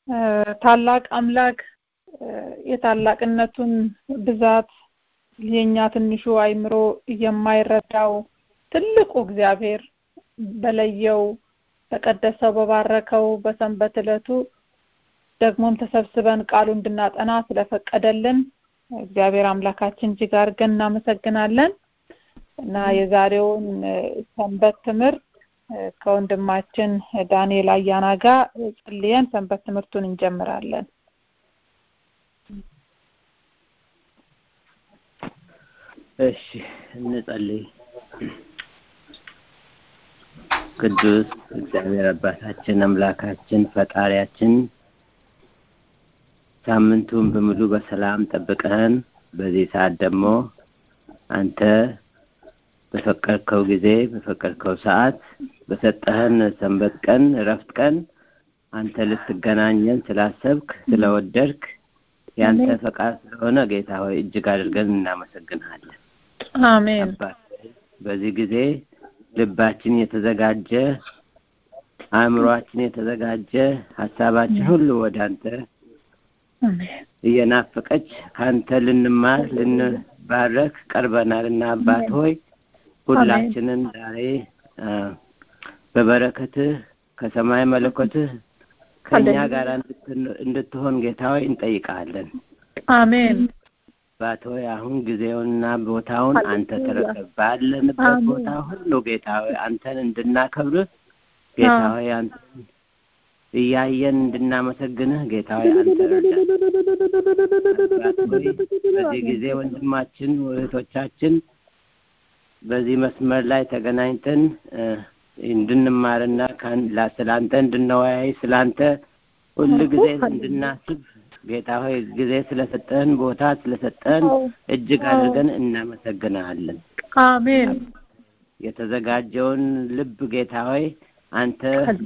ታላቅ አምላክ የታላቅነቱን ብዛት የኛ ትንሹ አይምሮ የማይረዳው ትልቁ እግዚአብሔር በለየው በቀደሰው በባረከው በሰንበት ዕለቱ ደግሞም ተሰብስበን ቃሉ እንድናጠና ስለፈቀደልን እግዚአብሔር አምላካችን እጅግ አድርገን እናመሰግናለን እና የዛሬውን ሰንበት ትምህርት ከወንድማችን ዳንኤል አያና ጋር ጸልየን ሰንበት ትምህርቱን እንጀምራለን። እሺ እንጸልይ። ቅዱስ እግዚአብሔር አባታችን አምላካችን ፈጣሪያችን ሳምንቱን በሙሉ በሰላም ጠብቀህን በዚህ ሰዓት ደግሞ አንተ በፈቀድከው ጊዜ በፈቀድከው ሰዓት በሰጠህን ሰንበት ቀን እረፍት ቀን አንተ ልትገናኘን ስላሰብክ ስለወደድክ ያንተ ፈቃድ ስለሆነ ጌታ ሆይ እጅግ አድርገን እናመሰግንሃለን። አሜን። በዚህ ጊዜ ልባችን የተዘጋጀ አእምሯችን የተዘጋጀ ሀሳባችን ሁሉ ወደ አንተ እየናፈቀች ከአንተ ልንማር ልንባረክ ቀርበናል እና አባት ሆይ ሁላችንን ዛሬ በበረከትህ ከሰማይ መለኮትህ ከእኛ ጋር እንድትሆን ጌታ ሆይ እንጠይቃለን። አሜን። አባት ሆይ አሁን ጊዜውንና ቦታውን አንተ ተረከብ። ባለንበት ቦታ ሁሉ ጌታ ሆይ አንተን እንድናከብርህ ጌታ ሆይ አንተን እያየን እንድናመሰግንህ ጌታ ሆይ አንተ በዚህ ጊዜ ወንድማችን እህቶቻችን በዚህ መስመር ላይ ተገናኝተን እንድንማርና ስላንተ እንድንወያይ ስላንተ ሁል ጊዜ እንድናስብ ጌታ ሆይ ጊዜ ስለሰጠህን ቦታ ስለሰጠህን እጅግ አድርገን እናመሰግናለን። አሜን። የተዘጋጀውን ልብ ጌታ ሆይ አንተ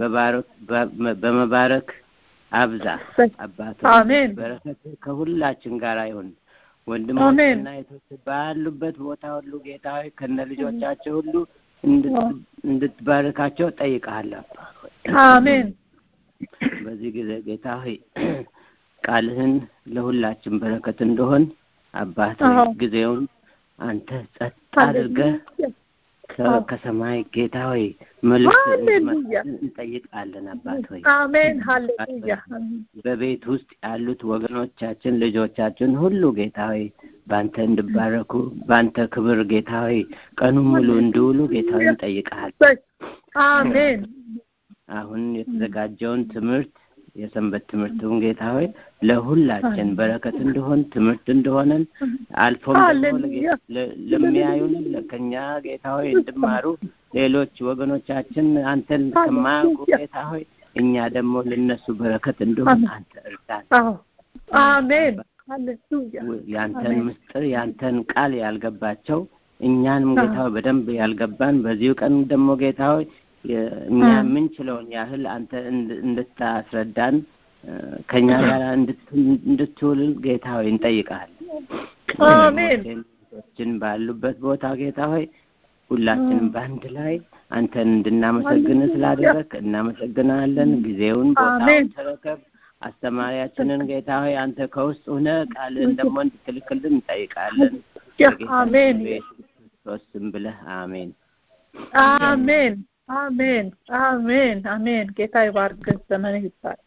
በመባረክ አብዛ። አባት አሜን። በረከት ከሁላችን ጋር ይሁን። ወንድሞችና እህቶች ባሉበት ቦታ ሁሉ ጌታ ሆይ ከነ ልጆቻቸው ሁሉ እንድትባርካቸው ጠይቃለሁ። አሜን። በዚህ ጊዜ ጌታ ሆይ ቃልህን ለሁላችን በረከት እንደሆን አባት ሆይ ጊዜውን አንተ ጸጥ አድርገህ ከሰማይ ጌታ ሆይ መልእክት እንጠይቃለን። አባት ሆይ አሜን። ሃሌሉያ። በቤት ውስጥ ያሉት ወገኖቻችን ልጆቻችን ሁሉ ጌታ ሆይ በአንተ እንድባረኩ በአንተ ክብር ጌታ ሆይ ቀኑን ሙሉ እንዲውሉ ጌታ ሆይ እንጠይቃለን። አሜን። አሁን የተዘጋጀውን ትምህርት የሰንበት ትምህርቱን ጌታ ሆይ ለሁላችን በረከት እንደሆን ትምህርት እንደሆነን አልፎም ደግሞ ለሚያዩን ከኛ ጌታ ሆይ እንድማሩ ሌሎች ወገኖቻችን አንተን ከማያውቁ ጌታ ሆይ እኛ ደግሞ ለነሱ በረከት እንደሆን አንተ እርዳን። አሜን። ያንተን ምስጢር ያንተን ቃል ያልገባቸው እኛንም ጌታ ሆይ በደንብ ያልገባን በዚሁ ቀን ደግሞ ጌታ ሆይ እኛ የምንችለውን ያህል አንተ እንድታስረዳን ከኛ ጋር እንድትውል ጌታ ሆይ እንጠይቃለን። አሜን። ችን ባሉበት ቦታ ጌታ ሆይ ሁላችንም በአንድ ላይ አንተን እንድናመሰግን ስላደረግ እናመሰግናለን። ጊዜውን ቦታውን ተረከብ። አስተማሪያችንን ጌታ ሆይ አንተ ከውስጥ ሆነ ቃልን ደግሞ እንድትልክልን እንጠይቃለን። አሜን። ክርስቶስ ስም ብለህ አሜን። አሜን። አሜን አሜን አሜን። ጌታ ይባርክ፣ ዘመን ይባርክ።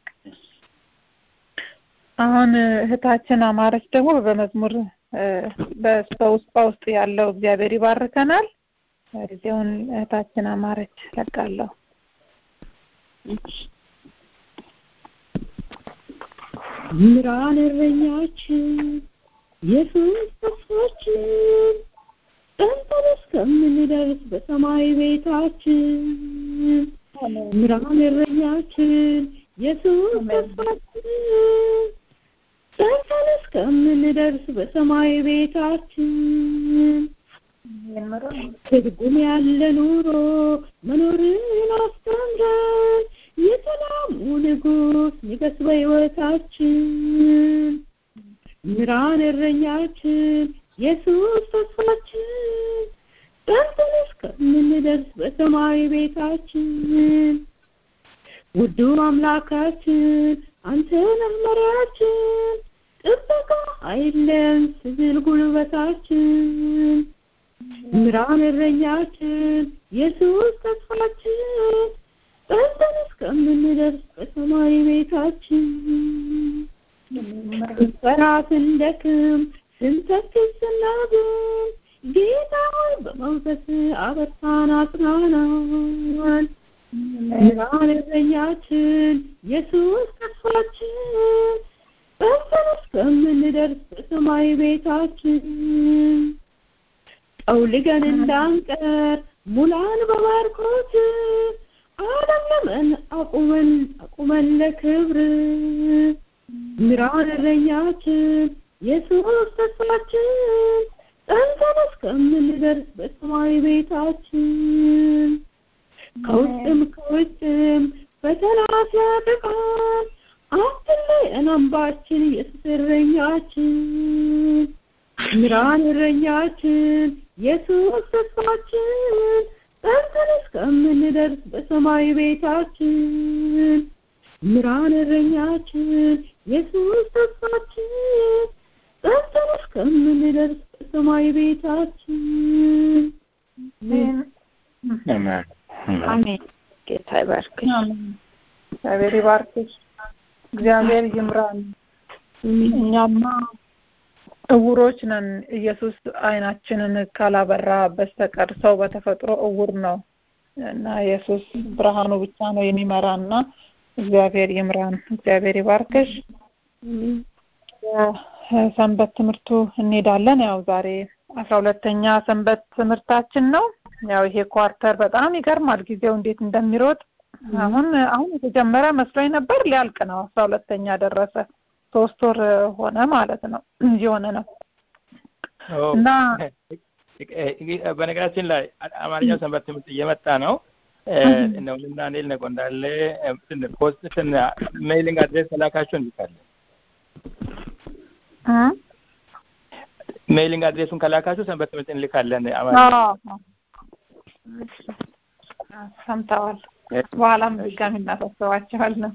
አሁን እህታችን አማረች ደግሞ በመዝሙር በውስጥ በውስጥ ያለው እግዚአብሔር ይባርከናል። ጊዜውን እህታችን አማረች ለቃለሁ። ምራን እረኛችን ኢየሱስ ተስፋችን ጸንተን እስከምንደርስ በሰማይ ቤታችን ምራን እረኛችን ኢየሱስ ተስፋችን ጸንተን እስከምንደርስ በሰማይ ቤታችን ትርጉም ያለ ኑሮ መኖርን አስተምረን የሰላሙ ንጉሥ ንገስ በሕይወታችን ምራን እረኛችን ኢየሱስ ተስፋችን ጸንተን እስከምንደርስ በሰማይ ቤታችን ውዱ አምላካችን አንተ ነህ መሪያችን ጥበቃ አይለን ስብል ጉልበታችን ምራን እረኛችን ኢየሱስ ተስፋችን ጸንተን እስከምንደርስ በሰማይ ቤታችን ስንፈራ ስንደክም ስንተክዝ ስናዝን ጌታ ሆይ በመንፈስ አበርታን አጽናናን ምራን እረኛችን ኢየሱስ ተስፋችን ጸንተን እስከምንደርስ በሰማይ ቤታችን ጠውልገን እንዳንቀር ሙላን በባርኮት አለምለመን አቁመን አቁመን ለክብር ምራን እረኛችን ኢየሱስ ተስፋችን ጸንተን እስከምንደርስ በሰማይ ቤታችን ከውስጥም ከውጭም ፈተና ሲያጠቃን አትለየን አምባችን ኢየሱስ እረኛችን ምራን እረኛችን ኢየሱስ ተስፋችን ጸንተን እስከምንደርስ በሰማይ ቤታችን ምራን እረኛችን ኢየሱስ ተስፋችን ጸንተን እስከምንደርስ በሰማይ ቤታችን አሜን። ጌታ ይባርክሽ። እግዚአብሔር ይባርክሽ። እግዚአብሔር ይምራን። እኛማ እውሮች ነን። ኢየሱስ አይናችንን ካላበራ በስተቀር ሰው በተፈጥሮ እውር ነው እና ኢየሱስ ብርሃኑ ብቻ ነው የሚመራና እግዚአብሔር ይምራን። እግዚአብሔር ይባርክሽ። ሰንበት ትምህርቱ እንሄዳለን። ያው ዛሬ አስራ ሁለተኛ ሰንበት ትምህርታችን ነው። ያው ይሄ ኳርተር በጣም ይገርማል ጊዜው እንዴት እንደሚሮጥ አሁን አሁን የተጀመረ መስሎኝ ነበር ሊያልቅ ነው አስራ ሁለተኛ ደረሰ ሶስት ወር ሆነ ማለት ነው እየሆነ ነው እና በነገራችን ላይ አማርኛው ሰንበት ትምህርት እየመጣ ነው እነውልና ኔል ነቆ እንዳለ ፖስት ሜይሊንግ አድሬስ ተላካችሁ እንዲካለን ሜይሊንግ አድሬሱን ከላካችሁ ሰንበት ትምህርት እንልካለን አማርኛ ሰምተዋል በኋላም ድጋሚ እናሳስባቸዋለን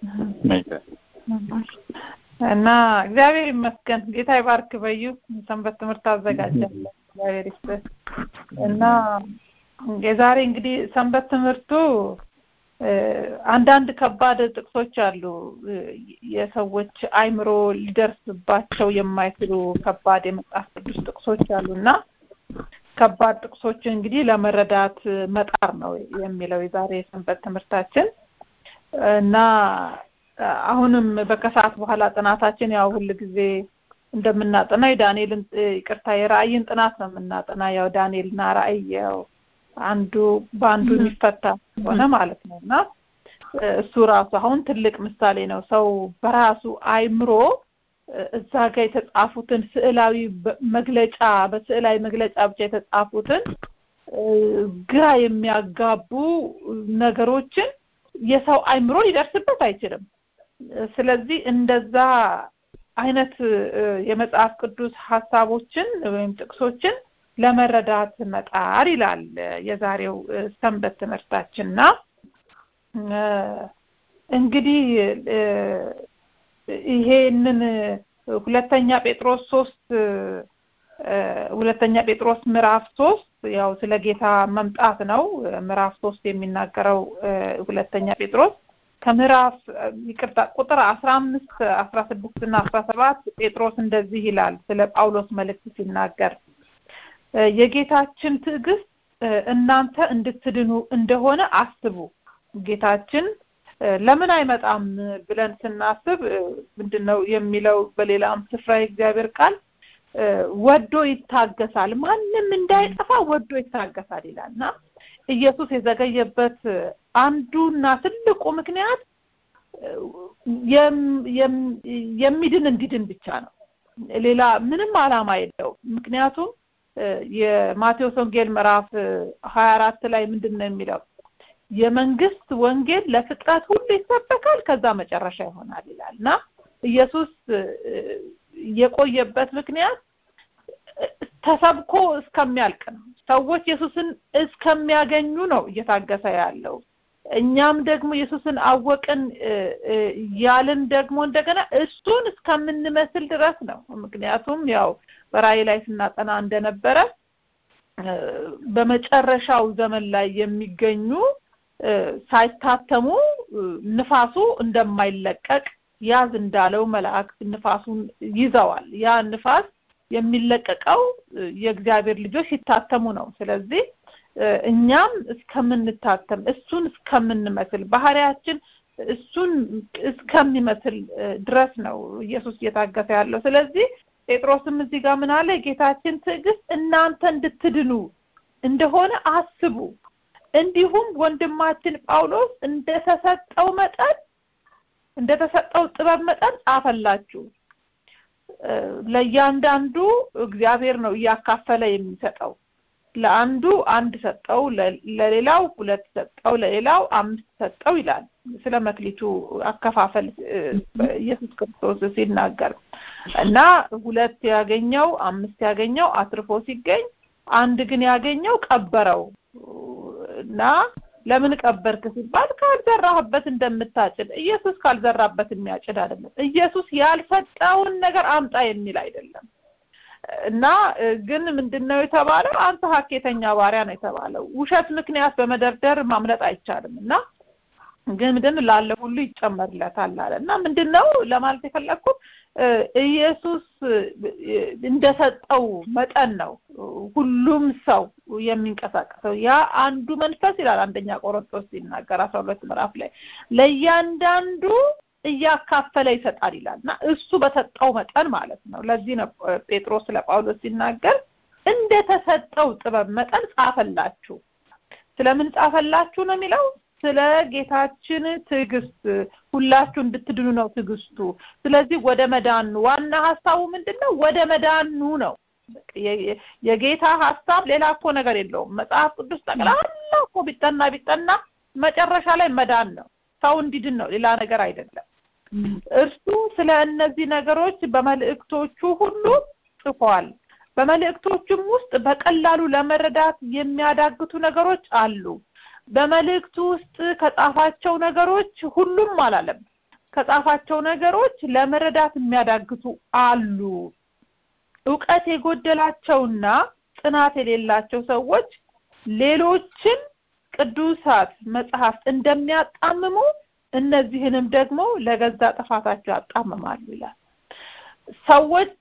እና እግዚአብሔር ይመስገን ጌታ ይባርክ በዩ ሰንበት ትምህርት አዘጋጃለን እግዚአብሔር ይስጥ እና የዛሬ እንግዲህ ሰንበት ትምህርቱ አንዳንድ ከባድ ጥቅሶች አሉ የሰዎች አይምሮ ሊደርስባቸው የማይችሉ ከባድ የመጽሐፍ ቅዱስ ጥቅሶች አሉ እና ከባድ ጥቅሶችን እንግዲህ ለመረዳት መጣር ነው የሚለው የዛሬ የሰንበት ትምህርታችን እና አሁንም በከሰዓት በኋላ ጥናታችን ያው ሁል ጊዜ እንደምናጠና የዳንኤልን ይቅርታ የራእይን ጥናት ነው የምናጠና ያው ዳንኤልና ራእይ ያው አንዱ በአንዱ የሚፈታ ሆነ ማለት ነው እና እሱ ራሱ አሁን ትልቅ ምሳሌ ነው ሰው በራሱ አይምሮ እዛ ጋር የተጻፉትን ስዕላዊ መግለጫ በስዕላዊ መግለጫ ብቻ የተጻፉትን ግራ የሚያጋቡ ነገሮችን የሰው አይምሮ ሊደርስበት አይችልም ስለዚህ እንደዛ አይነት የመጽሐፍ ቅዱስ ሀሳቦችን ወይም ጥቅሶችን ለመረዳት መጣር ይላል የዛሬው ሰንበት ትምህርታችንና እንግዲህ ይሄንን ሁለተኛ ጴጥሮስ ሶስት ሁለተኛ ጴጥሮስ ምዕራፍ ሶስት ያው ስለ ጌታ መምጣት ነው ምዕራፍ ሶስት የሚናገረው ሁለተኛ ጴጥሮስ ከምዕራፍ ይቅርታ ቁጥር አስራ አምስት አስራ ስድስት እና አስራ ሰባት ጴጥሮስ እንደዚህ ይላል ስለ ጳውሎስ መልእክት ሲናገር የጌታችን ትዕግስት እናንተ እንድትድኑ እንደሆነ አስቡ ጌታችን ለምን አይመጣም ብለን ስናስብ ምንድነው የሚለው በሌላም ስፍራ የእግዚአብሔር ቃል ወዶ ይታገሳል ማንም እንዳይጠፋ ወዶ ይታገሳል ይላል እና ኢየሱስ የዘገየበት አንዱና ትልቁ ምክንያት የሚድን እንዲድን ብቻ ነው ሌላ ምንም አላማ የለው ምክንያቱም የማቴዎስ ወንጌል ምዕራፍ ሀያ አራት ላይ ምንድን ነው የሚለው የመንግስት ወንጌል ለፍጥረት ሁሉ ይሰበካል ከዛ መጨረሻ ይሆናል ይላል እና ኢየሱስ የቆየበት ምክንያት ተሰብኮ እስከሚያልቅ ነው ሰዎች ኢየሱስን እስከሚያገኙ ነው እየታገሰ ያለው እኛም ደግሞ ኢየሱስን አወቅን ያልን ደግሞ እንደገና እሱን እስከምንመስል ድረስ ነው። ምክንያቱም ያው በራእይ ላይ ስናጠና እንደነበረ በመጨረሻው ዘመን ላይ የሚገኙ ሳይታተሙ ንፋሱ እንደማይለቀቅ ያዝ እንዳለው መላእክት ንፋሱን ይዘዋል። ያ ንፋስ የሚለቀቀው የእግዚአብሔር ልጆች ሲታተሙ ነው። ስለዚህ እኛም እስከምንታተም እሱን እስከምንመስል ባህሪያችን እሱን እስከሚመስል ድረስ ነው ኢየሱስ እየታገሰ ያለው። ስለዚህ ጴጥሮስም እዚህ ጋር ምን አለ? የጌታችን ትዕግስት እናንተ እንድትድኑ እንደሆነ አስቡ። እንዲሁም ወንድማችን ጳውሎስ እንደተሰጠው መጠን እንደተሰጠው ጥበብ መጠን ጻፈላችሁ። ለእያንዳንዱ እግዚአብሔር ነው እያካፈለ የሚሰጠው። ለአንዱ አንድ ሰጠው፣ ለሌላው ሁለት ሰጠው፣ ለሌላው አምስት ሰጠው ይላል ስለ መክሊቱ አከፋፈል ኢየሱስ ክርስቶስ ሲናገር እና ሁለት ያገኘው አምስት ያገኘው አትርፎ ሲገኝ አንድ ግን ያገኘው ቀበረው እና ለምን ቀበርክ ሲባል ካልዘራህበት እንደምታጭድ ኢየሱስ ካልዘራበት የሚያጭድ አይደለም። ኢየሱስ ያልሰጠውን ነገር አምጣ የሚል አይደለም። እና ግን ምንድነው የተባለው? አንተ ሀኬተኛ ባሪያ ነው የተባለው። ውሸት ምክንያት በመደርደር ማምለጥ አይቻልም እና ግን ምንድን ላለ ሁሉ ይጨመርለታል አለ እና ምንድነው ለማለት የፈለግኩት ኢየሱስ እንደሰጠው መጠን ነው ሁሉም ሰው የሚንቀሳቀሰው። ያ አንዱ መንፈስ ይላል አንደኛ ቆሮንቶስ ሲናገር አስራ ሁለት ምዕራፍ ላይ ለእያንዳንዱ እያካፈለ ይሰጣል ይላል እና እሱ በሰጠው መጠን ማለት ነው። ለዚህ ነው ጴጥሮስ ለጳውሎስ ሲናገር እንደተሰጠው ጥበብ መጠን ጻፈላችሁ። ስለምን ጻፈላችሁ ነው የሚለው ስለ ጌታችን ትዕግስት ሁላችሁ እንድትድኑ ነው ትዕግስቱ። ስለዚህ ወደ መዳኑ ዋና ሀሳቡ ምንድን ነው? ወደ መዳኑ ነው። የጌታ ሀሳብ ሌላ እኮ ነገር የለውም። መጽሐፍ ቅዱስ ጠቅላላ እኮ ቢጠና ቢጠና መጨረሻ ላይ መዳን ነው። ሰው እንዲድን ነው፣ ሌላ ነገር አይደለም። እርሱ ስለ እነዚህ ነገሮች በመልእክቶቹ ሁሉ ጽፏል። በመልእክቶቹም ውስጥ በቀላሉ ለመረዳት የሚያዳግቱ ነገሮች አሉ። በመልእክቱ ውስጥ ከጻፋቸው ነገሮች ሁሉም አላለም። ከጻፋቸው ነገሮች ለመረዳት የሚያዳግቱ አሉ። እውቀት የጎደላቸውና ጥናት የሌላቸው ሰዎች ሌሎችን ቅዱሳት መጽሐፍት እንደሚያጣምሙ እነዚህንም ደግሞ ለገዛ ጥፋታቸው ያጣምማሉ ይላል። ሰዎች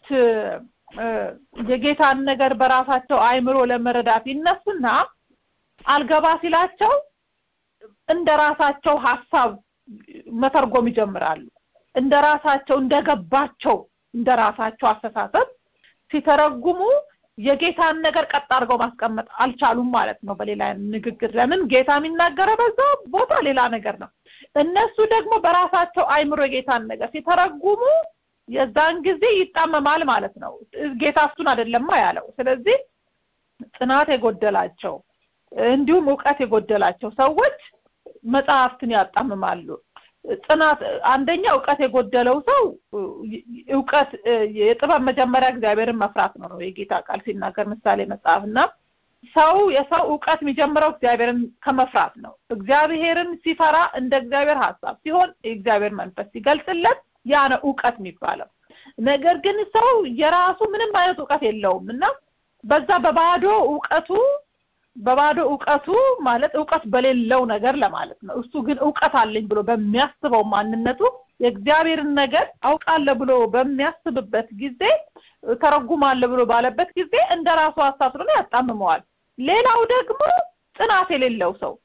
የጌታን ነገር በራሳቸው አእምሮ ለመረዳት ይነሱና አልገባ ሲላቸው እንደ ራሳቸው ሀሳብ መተርጎም ይጀምራሉ። እንደ ራሳቸው እንደገባቸው እንደ ራሳቸው አስተሳሰብ ሲተረጉሙ የጌታን ነገር ቀጥ አድርገው ማስቀመጥ አልቻሉም ማለት ነው። በሌላ ንግግር ለምን ጌታ የሚናገረው በዛ ቦታ ሌላ ነገር ነው። እነሱ ደግሞ በራሳቸው አይምሮ የጌታን ነገር ሲተረጉሙ የዛን ጊዜ ይጣመማል ማለት ነው። ጌታ እሱን አይደለማ ያለው። ስለዚህ ጥናት የጎደላቸው እንዲሁም እውቀት የጎደላቸው ሰዎች መጽሐፍትን ያጣምማሉ። ጥናት አንደኛ እውቀት የጎደለው ሰው እውቀት የጥበብ መጀመሪያ እግዚአብሔርን መፍራት ነው ነው የጌታ ቃል ሲናገር ምሳሌ መጽሐፍ እና ሰው የሰው እውቀት የሚጀምረው እግዚአብሔርን ከመፍራት ነው። እግዚአብሔርን ሲፈራ እንደ እግዚአብሔር ሀሳብ ሲሆን የእግዚአብሔር መንፈስ ሲገልጽለት ያ ነው እውቀት የሚባለው። ነገር ግን ሰው የራሱ ምንም አይነት እውቀት የለውም እና በዛ በባዶ እውቀቱ በባዶ እውቀቱ ማለት እውቀት በሌለው ነገር ለማለት ነው። እሱ ግን እውቀት አለኝ ብሎ በሚያስበው ማንነቱ የእግዚአብሔርን ነገር አውቃለሁ ብሎ በሚያስብበት ጊዜ ተረጉማለሁ ብሎ ባለበት ጊዜ እንደ ራሱ ሀሳብ ስለሆነ ያጣምመዋል። ሌላው ደግሞ ጥናት የሌለው ሰው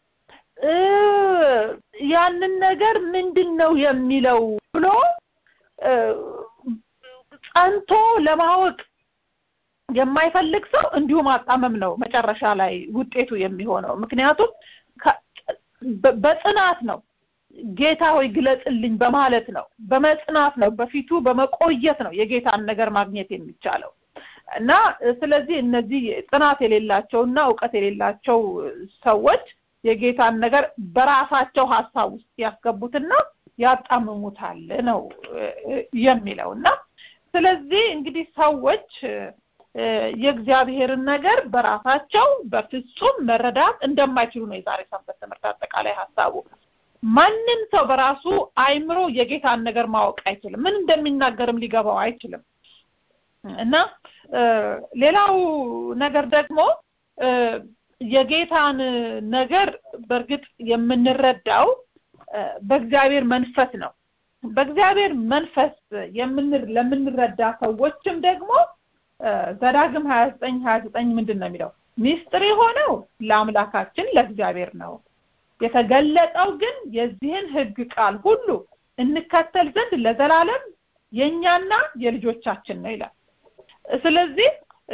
ያንን ነገር ምንድን ነው የሚለው ብሎ ጸንቶ ለማወቅ የማይፈልግ ሰው እንዲሁ ማጣመም ነው መጨረሻ ላይ ውጤቱ የሚሆነው። ምክንያቱም በጽናት ነው ጌታ ሆይ ግለጽልኝ በማለት ነው፣ በመጽናት ነው፣ በፊቱ በመቆየት ነው የጌታን ነገር ማግኘት የሚቻለው እና ስለዚህ እነዚህ ጽናት የሌላቸውና እውቀት የሌላቸው ሰዎች የጌታን ነገር በራሳቸው ሀሳብ ውስጥ ያስገቡትና ያጣምሙታል ነው የሚለው እና ስለዚህ እንግዲህ ሰዎች የእግዚአብሔርን ነገር በራሳቸው በፍጹም መረዳት እንደማይችሉ ነው የዛሬ ሰንበት ትምህርት አጠቃላይ ሀሳቡ። ማንም ሰው በራሱ አይምሮ የጌታን ነገር ማወቅ አይችልም። ምን እንደሚናገርም ሊገባው አይችልም። እና ሌላው ነገር ደግሞ የጌታን ነገር በእርግጥ የምንረዳው በእግዚአብሔር መንፈስ ነው። በእግዚአብሔር መንፈስ የምንር ለምንረዳ ሰዎችም ደግሞ ዘዳግም ሀያ ዘጠኝ ሀያ ዘጠኝ ምንድን ነው የሚለው? ሚስጥር የሆነው ለአምላካችን ለእግዚአብሔር ነው፣ የተገለጠው ግን የዚህን ሕግ ቃል ሁሉ እንከተል ዘንድ ለዘላለም የእኛና የልጆቻችን ነው ይላል። ስለዚህ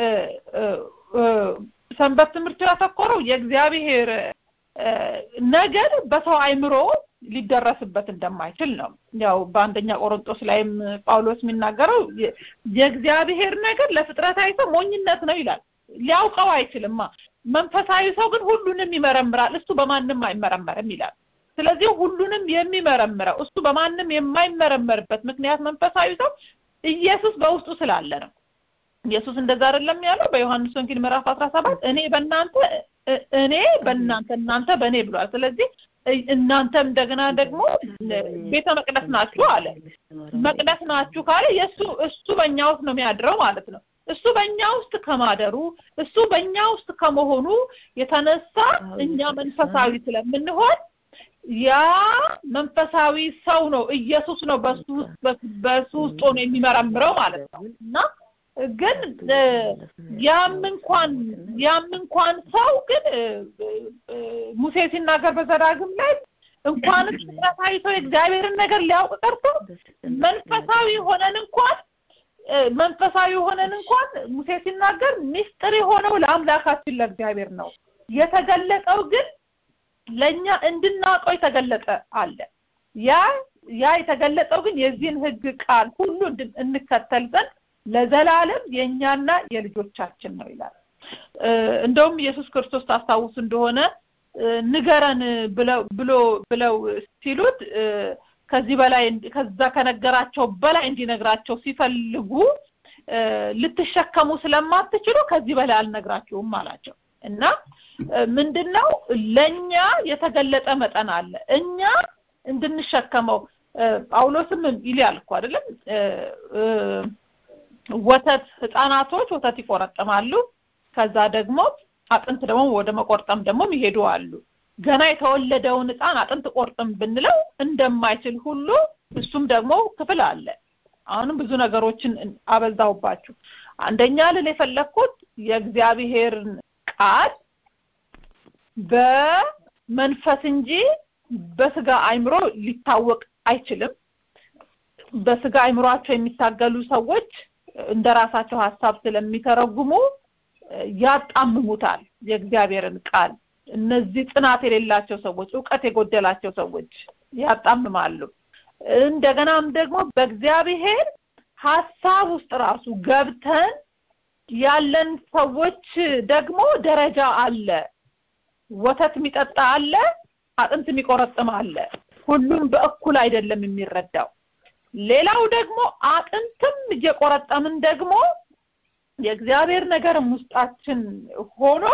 ሰንበት ትምህርት ያተኮረው የእግዚአብሔር ነገር በሰው አይምሮ ሊደረስበት እንደማይችል ነው። ያው በአንደኛ ቆሮንጦስ ላይም ጳውሎስ የሚናገረው የእግዚአብሔር ነገር ለፍጥረታዊ ሰው ሞኝነት ነው ይላል። ሊያውቀው አይችልማ። መንፈሳዊ ሰው ግን ሁሉንም ይመረምራል፣ እሱ በማንም አይመረመርም ይላል። ስለዚህ ሁሉንም የሚመረምረው እሱ በማንም የማይመረመርበት ምክንያት መንፈሳዊ ሰው ኢየሱስ በውስጡ ስላለ ነው። ኢየሱስ እንደዛ አይደለም ያለው በዮሐንስ ወንጌል ምዕራፍ አስራ ሰባት እኔ በእናንተ እኔ በእናንተ እናንተ በእኔ ብሏል። ስለዚህ እናንተም እንደገና ደግሞ ቤተ መቅደስ ናችሁ አለ። መቅደስ ናችሁ ካለ የእሱ እሱ በእኛ ውስጥ ነው የሚያድረው ማለት ነው። እሱ በእኛ ውስጥ ከማደሩ እሱ በእኛ ውስጥ ከመሆኑ የተነሳ እኛ መንፈሳዊ ስለምንሆን ያ መንፈሳዊ ሰው ነው ኢየሱስ ነው በሱ በሱ ውስጥ ሆኖ የሚመረምረው ማለት ነው እና ግን ያም እንኳን ያም እንኳን ሰው ግን ሙሴ ሲናገር በዘዳግም ላይ እንኳን ፍጥረታዊ ሰው የእግዚአብሔርን ነገር ሊያውቅ ቀርቶ መንፈሳዊ ሆነን እንኳን መንፈሳዊ ሆነን እንኳን ሙሴ ሲናገር ምስጢር የሆነው ለአምላካችን ለእግዚአብሔር ነው የተገለጠው ግን ለኛ እንድናውቀው የተገለጠ አለ ያ ያ የተገለጠው ግን የዚህን ህግ ቃል ሁሉ እንከተል ዘንድ ለዘላለም የእኛና የልጆቻችን ነው ይላል። እንደውም ኢየሱስ ክርስቶስ ታስታውስ እንደሆነ ንገረን ብለው ብሎ ብለው ሲሉት ከዚህ በላይ ከዛ ከነገራቸው በላይ እንዲነግራቸው ሲፈልጉ ልትሸከሙ ስለማትችሉ ከዚህ በላይ አልነግራችሁም አላቸው እና ምንድነው ለኛ የተገለጠ መጠን አለ እኛ እንድንሸከመው ጳውሎስም ይላል እኮ አይደለም ወተት ህፃናቶች ወተት ይቆረጥማሉ ከዛ ደግሞ አጥንት ደግሞ ወደ መቆርጠም ደግሞ ይሄዱ አሉ ገና የተወለደውን ህፃን አጥንት ቆርጥም ብንለው እንደማይችል ሁሉ እሱም ደግሞ ክፍል አለ አሁንም ብዙ ነገሮችን አበዛውባችሁ አንደኛ ልል የፈለግኩት የእግዚአብሔርን ቃል በመንፈስ እንጂ በስጋ አይምሮ ሊታወቅ አይችልም በስጋ አይምሯቸው የሚታገሉ ሰዎች እንደ ራሳቸው ሀሳብ ስለሚተረጉሙ ያጣምሙታል የእግዚአብሔርን ቃል እነዚህ ጽናት የሌላቸው ሰዎች እውቀት የጎደላቸው ሰዎች ያጣምማሉ እንደገናም ደግሞ በእግዚአብሔር ሀሳብ ውስጥ ራሱ ገብተን ያለን ሰዎች ደግሞ ደረጃ አለ ወተት የሚጠጣ አለ አጥንት የሚቆረጥም አለ ሁሉም በእኩል አይደለም የሚረዳው ሌላው ደግሞ አጥንትም እየቆረጠምን ደግሞ የእግዚአብሔር ነገርም ውስጣችን ሆኖ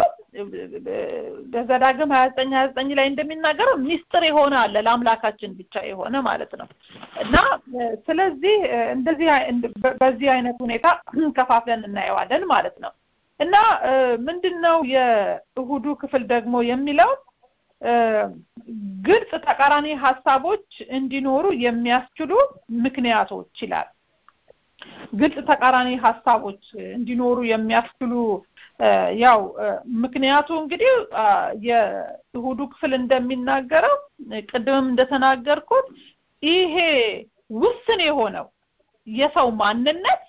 በዘዳግም ሀያ ዘጠኝ ሀያ ዘጠኝ ላይ እንደሚናገረው ሚስጥር የሆነ አለ ለአምላካችን ብቻ የሆነ ማለት ነው እና ስለዚህ እንደዚህ በዚህ አይነት ሁኔታ ከፋፍለን እናየዋለን ማለት ነው እና ምንድን ነው የእሁዱ ክፍል ደግሞ የሚለው ግልጽ ተቃራኒ ሀሳቦች እንዲኖሩ የሚያስችሉ ምክንያቶች ይላል ግልጽ ተቃራኒ ሀሳቦች እንዲኖሩ የሚያስችሉ ያው ምክንያቱ እንግዲህ የእሁዱ ክፍል እንደሚናገረው ቅድምም እንደተናገርኩት ይሄ ውስን የሆነው የሰው ማንነት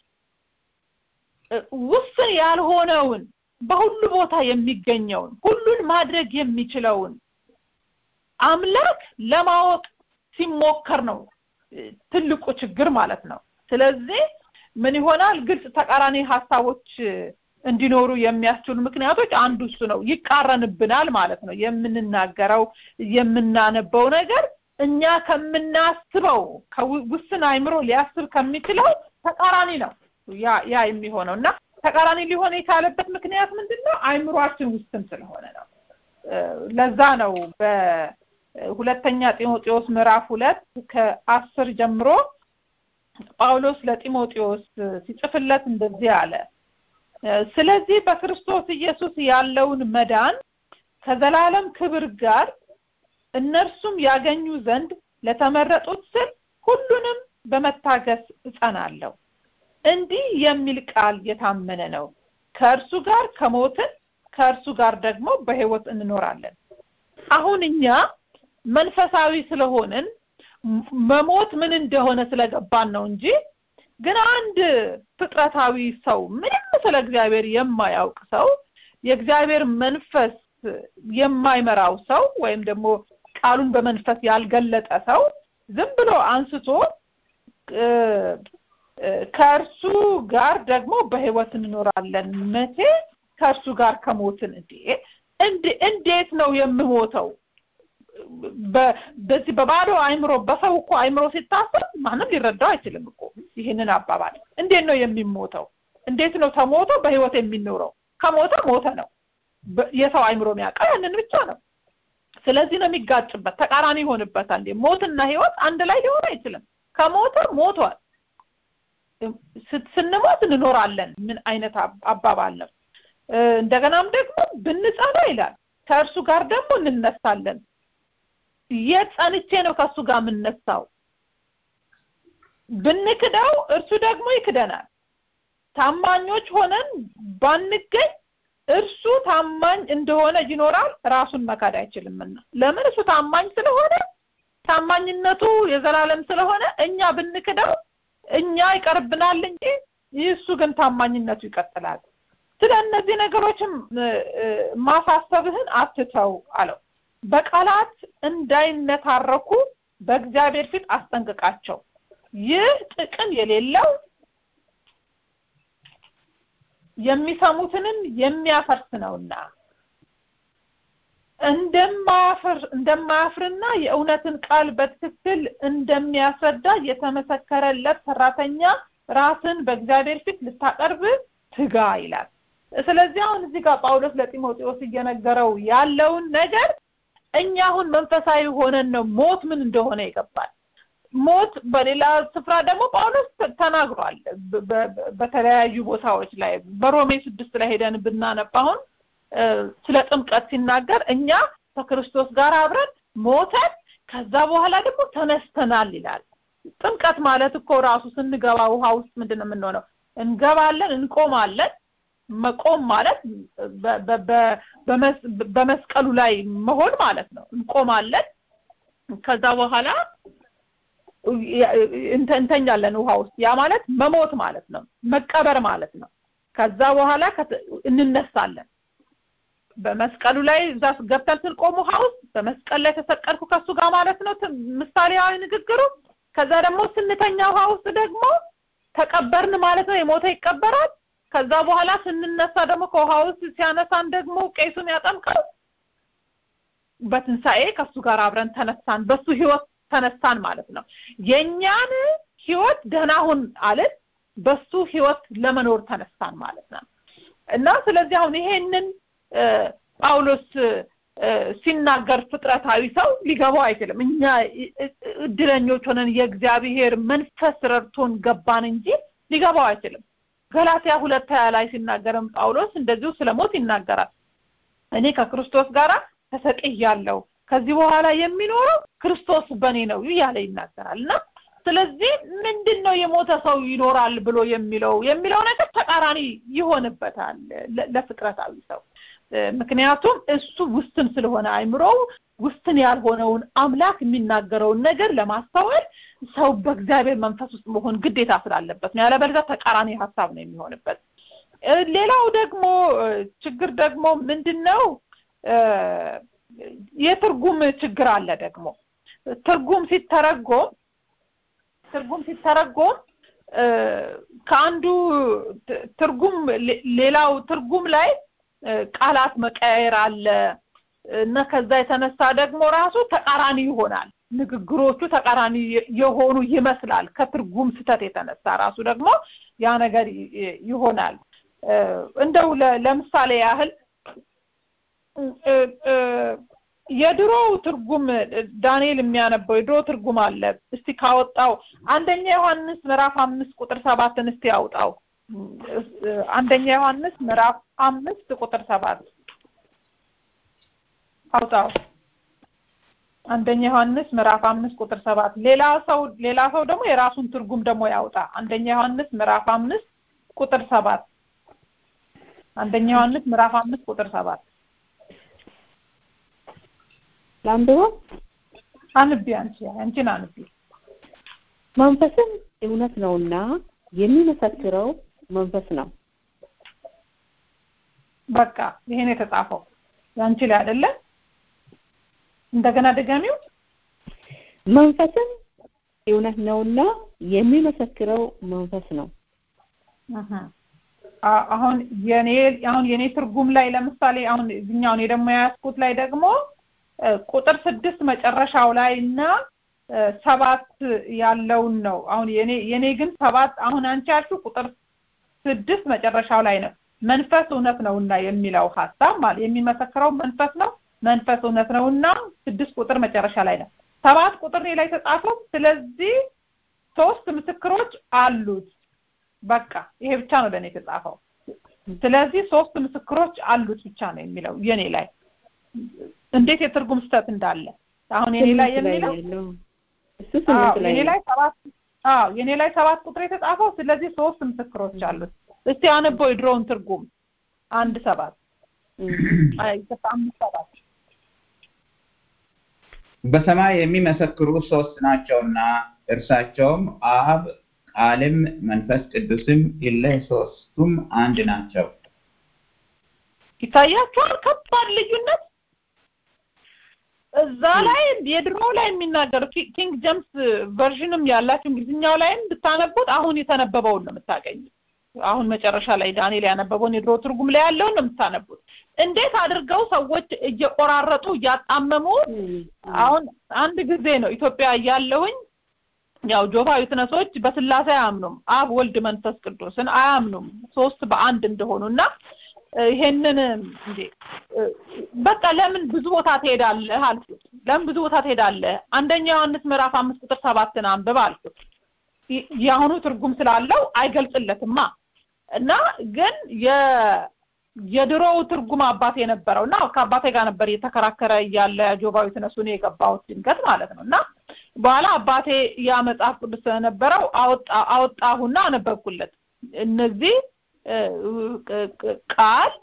ውስን ያልሆነውን በሁሉ ቦታ የሚገኘውን ሁሉን ማድረግ የሚችለውን አምላክ ለማወቅ ሲሞከር ነው ትልቁ ችግር ማለት ነው ስለዚህ ምን ይሆናል ግልጽ ተቃራኒ ሀሳቦች እንዲኖሩ የሚያስችሉ ምክንያቶች አንዱ እሱ ነው ይቃረንብናል ማለት ነው የምንናገረው የምናነበው ነገር እኛ ከምናስበው ከውስን አይምሮ ሊያስብ ከሚችለው ተቃራኒ ነው ያ ያ የሚሆነው እና ተቃራኒ ሊሆን የቻለበት ምክንያት ምንድን ነው? አይምሯችን ውስን ስለሆነ ነው። ለዛ ነው በሁለተኛ ጢሞቴዎስ ምዕራፍ ሁለት ከአስር ጀምሮ ጳውሎስ ለጢሞቴዎስ ሲጽፍለት እንደዚህ አለ። ስለዚህ በክርስቶስ ኢየሱስ ያለውን መዳን ከዘላለም ክብር ጋር እነርሱም ያገኙ ዘንድ ለተመረጡት ስል ሁሉንም በመታገስ እጸናለሁ። እንዲህ የሚል ቃል የታመነ ነው። ከእርሱ ጋር ከሞትን ከእርሱ ጋር ደግሞ በሕይወት እንኖራለን። አሁን እኛ መንፈሳዊ ስለሆንን መሞት ምን እንደሆነ ስለገባን ነው እንጂ ግን አንድ ፍጥረታዊ ሰው ምንም ስለ እግዚአብሔር የማያውቅ ሰው የእግዚአብሔር መንፈስ የማይመራው ሰው ወይም ደግሞ ቃሉን በመንፈስ ያልገለጠ ሰው ዝም ብሎ አንስቶ ከእርሱ ጋር ደግሞ በህይወት እንኖራለን። መቼ ከእርሱ ጋር ከሞትን እንዴ እንዴት ነው የምሞተው? በዚህ በባዶ አይምሮ በሰው እኮ አይምሮ ሲታሰብ ማንም ሊረዳው አይችልም እኮ ይህንን አባባል። እንዴት ነው የሚሞተው? እንዴት ነው ተሞቶ በህይወት የሚኖረው? ከሞተ ሞተ ነው። የሰው አይምሮ የሚያውቀው ያንን ብቻ ነው። ስለዚህ ነው የሚጋጭበት፣ ተቃራኒ ይሆንበታል። ሞትና ህይወት አንድ ላይ ሊሆን አይችልም። ከሞተ ሞቷል። ስንሞት እንኖራለን። ምን አይነት አባባል ነው? እንደገናም ደግሞ ብንጸና ይላል ከእርሱ ጋር ደግሞ እንነሳለን። የት ጸንቼ ነው ከእሱ ጋር የምነሳው? ብንክደው እርሱ ደግሞ ይክደናል። ታማኞች ሆነን ባንገኝ እርሱ ታማኝ እንደሆነ ይኖራል፣ ራሱን መካድ አይችልምና። ለምን? እሱ ታማኝ ስለሆነ ታማኝነቱ የዘላለም ስለሆነ እኛ ብንክደው እኛ ይቀርብናል እንጂ እሱ ግን ታማኝነቱ ይቀጥላል። ስለ እነዚህ ነገሮችም ማሳሰብህን አትተው አለው። በቃላት እንዳይነታረኩ በእግዚአብሔር ፊት አስጠንቅቃቸው። ይህ ጥቅም የሌለው የሚሰሙትንም የሚያፈርስ ነውና እንደማያፍር እንደማያፍርና የእውነትን ቃል በትክክል እንደሚያስረዳ የተመሰከረለት ሰራተኛ ራስን በእግዚአብሔር ፊት ልታቀርብ ትጋ ይላል። ስለዚህ አሁን እዚህ ጋር ጳውሎስ ለጢሞቴዎስ እየነገረው ያለውን ነገር እኛ አሁን መንፈሳዊ ሆነን ነው ሞት ምን እንደሆነ ይገባል። ሞት በሌላ ስፍራ ደግሞ ጳውሎስ ተናግሯል። በተለያዩ ቦታዎች ላይ በሮሜ ስድስት ላይ ሄደን ብናነብ አሁን ስለ ጥምቀት ሲናገር እኛ ከክርስቶስ ጋር አብረን ሞተን ከዛ በኋላ ደግሞ ተነስተናል ይላል። ጥምቀት ማለት እኮ ራሱ ስንገባ ውሃ ውስጥ ምንድን ነው የምንሆነው? እንገባለን፣ እንቆማለን። መቆም ማለት በመስቀሉ ላይ መሆን ማለት ነው። እንቆማለን። ከዛ በኋላ እንተኛለን ውሃ ውስጥ። ያ ማለት መሞት ማለት ነው፣ መቀበር ማለት ነው። ከዛ በኋላ እንነሳለን። በመስቀሉ ላይ እዛ ገብተን ስንቆም ውሃ ውስጥ በመስቀል ላይ ተሰቀልኩ ከሱ ጋር ማለት ነው ምሳሌያዊ ንግግሩ። ከዛ ደግሞ ስንተኛ ውሃ ውስጥ ደግሞ ተቀበርን ማለት ነው። የሞተ ይቀበራል። ከዛ በኋላ ስንነሳ ደግሞ ከውሃ ውስጥ ሲያነሳን ደግሞ ቄሱን ያጠምቃል። በትንሣኤ ከሱ ጋር አብረን ተነሳን፣ በሱ ህይወት ተነሳን ማለት ነው። የእኛን ህይወት ደህና ሁን አልን፣ በሱ ህይወት ለመኖር ተነሳን ማለት ነው። እና ስለዚህ አሁን ይሄንን ጳውሎስ ሲናገር ፍጥረታዊ ሰው ሊገባው አይችልም። እኛ እድለኞች ሆነን የእግዚአብሔር መንፈስ ረድቶን ገባን እንጂ ሊገባው አይችልም። ገላትያ ሁለት ሀያ ላይ ሲናገርም ጳውሎስ እንደዚሁ ስለ ሞት ይናገራል። እኔ ከክርስቶስ ጋር ተሰቅያለሁ፣ ከዚህ በኋላ የሚኖረው ክርስቶስ በእኔ ነው እያለ ይናገራል እና ስለዚህ ምንድን ነው የሞተ ሰው ይኖራል ብሎ የሚለው የሚለው ነገር ተቃራኒ ይሆንበታል ለፍጥረታዊ ሰው ምክንያቱም እሱ ውስን ስለሆነ አይምሮው ውስን ያልሆነውን አምላክ የሚናገረውን ነገር ለማስተዋል ሰው በእግዚአብሔር መንፈስ ውስጥ መሆን ግዴታ ስላለበት ነው። ያለበለዚያ ተቃራኒ ሀሳብ ነው የሚሆንበት። ሌላው ደግሞ ችግር ደግሞ ምንድን ነው? የትርጉም ችግር አለ። ደግሞ ትርጉም ሲተረጎም ትርጉም ሲተረጎም ከአንዱ ትርጉም ሌላው ትርጉም ላይ ቃላት መቀያየር አለ እና ከዛ የተነሳ ደግሞ ራሱ ተቃራኒ ይሆናል። ንግግሮቹ ተቃራኒ የሆኑ ይመስላል። ከትርጉም ስተት የተነሳ ራሱ ደግሞ ያ ነገር ይሆናል። እንደው ለምሳሌ ያህል የድሮው ትርጉም ዳንኤል የሚያነበው የድሮ ትርጉም አለ። እስቲ ካወጣው አንደኛ ዮሐንስ ምዕራፍ አምስት ቁጥር ሰባትን እስቲ ያውጣው። አንደኛ ዮሐንስ ምዕራፍ አምስት ቁጥር ሰባት አውጣው። አንደኛ ዮሐንስ ምዕራፍ አምስት ቁጥር ሰባት ሌላ ሰው ሌላ ሰው ደግሞ የራሱን ትርጉም ደግሞ ያውጣ። አንደኛ ዮሐንስ ምዕራፍ አምስት ቁጥር ሰባት አንደኛ ዮሐንስ ምዕራፍ አምስት ቁጥር ሰባት ላንብበው። አንቢ አንቺ አንቺን አንቢ። መንፈስም እውነት ነውና የሚመሰክረው መንፈስ ነው። በቃ ይሄን የተጻፈው ያንቺ ላይ አይደለ? እንደገና ድገሚው። መንፈስም እውነት ነውና የሚመሰክረው መንፈስ ነው። አሁን የኔ አሁን የኔ ትርጉም ላይ ለምሳሌ አሁን እዚህኛው እኔ ደግሞ የያዝኩት ላይ ደግሞ ቁጥር ስድስት መጨረሻው ላይ እና ሰባት ያለውን ነው። አሁን የኔ የኔ ግን ሰባት አሁን አንቺ ያልሽው ቁጥር ስድስት መጨረሻው ላይ ነው። መንፈስ እውነት ነውና የሚለው ሀሳብ ማለት የሚመሰክረው መንፈስ ነው። መንፈስ እውነት ነውና ስድስት ቁጥር መጨረሻ ላይ ነው። ሰባት ቁጥር ላይ ተጻፈው። ስለዚህ ሶስት ምስክሮች አሉት። በቃ ይሄ ብቻ ነው ለእኔ የተጻፈው። ስለዚህ ሶስት ምስክሮች አሉት ብቻ ነው የሚለው የኔ ላይ እንዴት የትርጉም ስህተት እንዳለ አሁን የኔ ላይ የሚለው እሱ ስምንት ላይ የኔ ላይ ሰባት አዎ የኔ ላይ ሰባት ቁጥር የተጻፈው ስለዚህ ሶስት ምስክሮች አሉት። እስቲ አነበው የድሮውን ትርጉም አንድ ሰባት አይ አምስት ሰባት በሰማይ የሚመሰክሩ ሶስት ናቸውና እርሳቸውም አብ፣ ቃልም መንፈስ ቅዱስም ይለ ሶስቱም አንድ ናቸው። ይታያችኋል ከባድ ልዩነት እዛ ላይ የድሮ ላይ የሚናገር ኪንግ ጀምስ ቨርዥንም ያላችሁ እንግሊዝኛው ላይም ብታነቡት አሁን የተነበበውን ነው የምታገኙት። አሁን መጨረሻ ላይ ዳንኤል ያነበበውን የድሮ ትርጉም ላይ ያለውን ነው የምታነቡት። እንዴት አድርገው ሰዎች እየቆራረጡ እያጣመሙ አሁን አንድ ጊዜ ነው ኢትዮጵያ እያለሁኝ ያው ጆቫ ዊትነሶች በስላሴ አያምኑም። አብ፣ ወልድ፣ መንፈስ ቅዱስን አያምኑም ሶስት በአንድ እንደሆኑ እና ይሄንን እንዴ በቃ ለምን ብዙ ቦታ ትሄዳለህ አልኩት። ለምን ብዙ ቦታ ትሄዳለህ? አንደኛ ዮሐንስ ምዕራፍ አምስት ቁጥር ሰባትን አንብብ አልኩት። የአሁኑ ትርጉም ስላለው አይገልጽለትማ እና ግን የድሮው ትርጉም አባቴ የነበረው እና ከአባቴ ጋር ነበር እየተከራከረ እያለ ጆባዊ ትነሱ ነው የገባሁት ድንገት ማለት ነው እና በኋላ አባቴ ያ መጽሐፍ ቅዱስ ስለነበረው አወጣሁና አነበብኩለት እነዚህ ቃል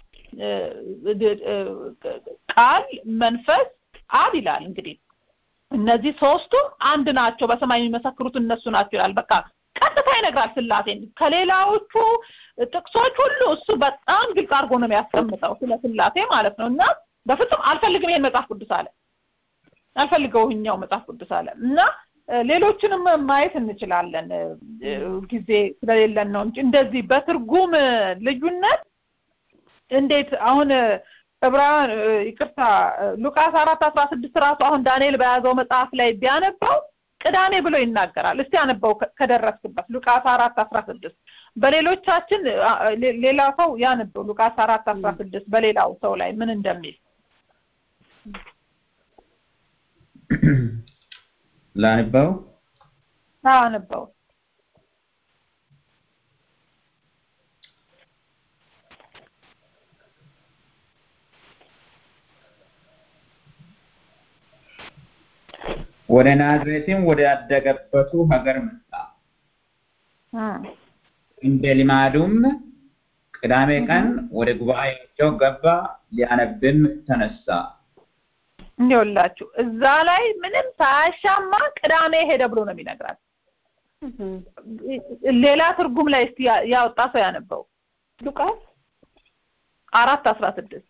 ቃል መንፈስ አብ ይላል እንግዲህ እነዚህ ሶስቱም አንድ ናቸው በሰማይ የሚመሰክሩት እነሱ ናቸው ይላል በቃ ቀጥታ ይነግራል ስላሴን ከሌላዎቹ ጥቅሶች ሁሉ እሱ በጣም ግልጽ አድርጎ ነው የሚያስቀምጠው ስለ ስላሴ ማለት ነው እና በፍጹም አልፈልግም ይሄን መጽሐፍ ቅዱስ አለ አልፈልገውኛው መጽሐፍ ቅዱስ አለ እና ሌሎችንም ማየት እንችላለን ጊዜ ስለሌለን ነው እንጂ እንደዚህ በትርጉም ልዩነት እንዴት አሁን ዕብራውያን ይቅርታ ሉቃስ አራት አስራ ስድስት ራሱ አሁን ዳንኤል በያዘው መጽሐፍ ላይ ቢያነባው ቅዳሜ ብሎ ይናገራል። እስቲ አነበው ከደረስክበት ሉቃስ አራት አስራ ስድስት በሌሎቻችን ሌላ ሰው ያነበው ሉቃስ አራት አስራ ስድስት በሌላው ሰው ላይ ምን እንደሚል ላንበው አነበው ወደ ናዝሬትም ወደ አደገበቱ ሀገር መጣ። እንደ ልማዱም ቅዳሜ ቀን ወደ ጉባኤያቸው ገባ፣ ሊያነብም ተነሳ። እንዲውላችሁ እዛ ላይ ምንም ሳያሻማ ቅዳሜ ሄደ ብሎ ነው የሚነግራት። ሌላ ትርጉም ላይ እስቲ ያወጣ ሰው ያነበው ሉቃስ አራት አስራ ስድስት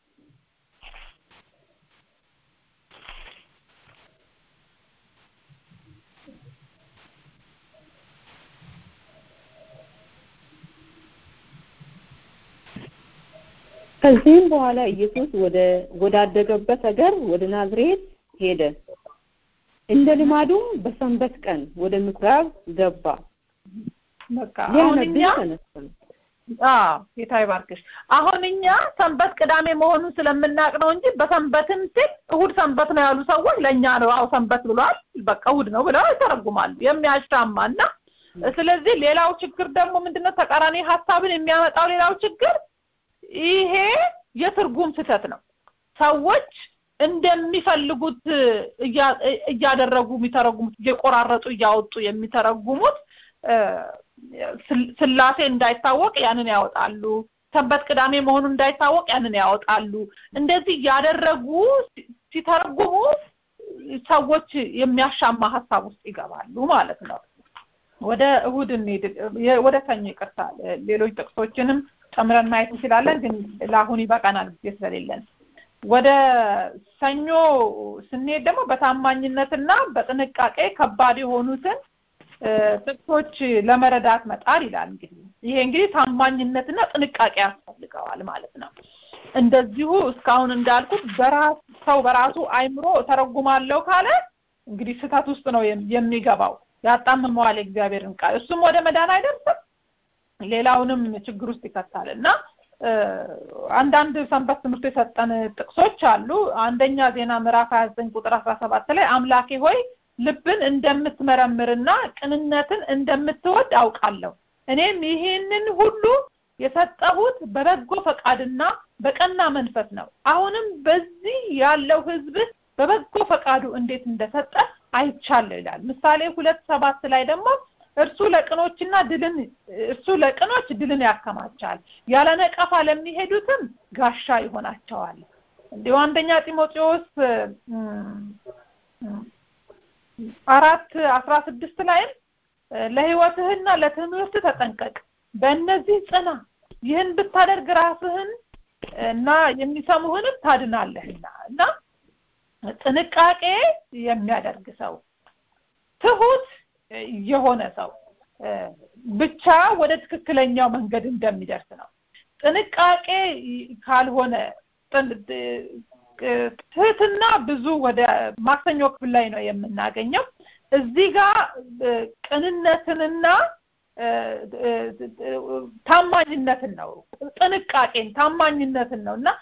ከዚህም በኋላ ኢየሱስ ወደ ወዳደገበት ሀገር ወደ ናዝሬት ሄደ። እንደ ልማዱም በሰንበት ቀን ወደ ምኩራብ ገባ። በቃ አሁን እኛ አዎ ጌታ ይባርክሽ። አሁን እኛ ሰንበት ቅዳሜ መሆኑን ስለምናውቅ ነው እንጂ በሰንበትም ሲል እሁድ ሰንበት ነው ያሉ ሰዎች ለእኛ ነው አዎ ሰንበት ብሏል በቃ እሁድ ነው ብለው ይተረጉማሉ። የሚያሻማ እና ስለዚህ ሌላው ችግር ደግሞ ምንድነው ተቃራኒ ሀሳብን የሚያመጣው ሌላው ችግር ይሄ የትርጉም ስህተት ነው። ሰዎች እንደሚፈልጉት እያደረጉ የሚተረጉሙት እየቆራረጡ እያወጡ የሚተረጉሙት ስላሴ እንዳይታወቅ ያንን ያወጣሉ። ሰንበት ቅዳሜ መሆኑ እንዳይታወቅ ያንን ያወጣሉ። እንደዚህ ያደረጉ ሲተረጉሙ ሰዎች የሚያሻማ ሀሳብ ውስጥ ይገባሉ ማለት ነው። ወደ እሁድ እንሂድ። ወደ ሰኞ ይቅርታ፣ ሌሎች ጥቅሶችንም ጨምረን ማየት እንችላለን፣ ግን ለአሁን ይበቃናል ጊዜ ስለሌለን። ወደ ሰኞ ስንሄድ ደግሞ በታማኝነትና በጥንቃቄ ከባድ የሆኑትን ጥቅሶች ለመረዳት መጣር ይላል። እንግዲህ ይሄ እንግዲህ ታማኝነትና ጥንቃቄ ያስፈልገዋል ማለት ነው። እንደዚሁ እስካሁን እንዳልኩት በራስ ሰው በራሱ አይምሮ ተረጉማለሁ ካለ እንግዲህ ስህተት ውስጥ ነው የሚገባው። ያጣምመዋል የእግዚአብሔርን ቃል እሱም ወደ መዳን አይደርስም፣ ሌላውንም ችግር ውስጥ ይከታል እና አንዳንድ ሰንበት ትምህርት የሰጠን ጥቅሶች አሉ። አንደኛ ዜና ምዕራፍ 29 ቁጥር 17 ላይ አምላኬ ሆይ ልብን እንደምትመረምርና ቅንነትን እንደምትወድ አውቃለሁ። እኔም ይሄንን ሁሉ የሰጠሁት በበጎ ፈቃድና በቀና መንፈስ ነው። አሁንም በዚህ ያለው ሕዝብ በበጎ ፈቃዱ እንዴት እንደሰጠ አይቻለሁ ይላል። ምሳሌ ሁለት ሰባት ላይ ደግሞ እርሱ ለቅኖችና ድልን እርሱ ለቅኖች ድልን ያከማቻል፣ ያለ ነቀፋ ለሚሄዱትም ጋሻ ይሆናቸዋል። እንዲሁ አንደኛ ጢሞቴዎስ አራት አስራ ስድስት ላይም ለህይወትህና ለትምህርት ተጠንቀቅ፣ በእነዚህ ጽና፣ ይህን ብታደርግ ራስህን እና የሚሰሙህንም ታድናለህና እና ጥንቃቄ የሚያደርግ ሰው ትሁት የሆነ ሰው ብቻ ወደ ትክክለኛው መንገድ እንደሚደርስ ነው። ጥንቃቄ ካልሆነ ትህትና ብዙ ወደ ማክሰኞ ክፍል ላይ ነው የምናገኘው። እዚህ ጋር ቅንነትንና ታማኝነትን ነው ጥንቃቄን ታማኝነትን ነው እና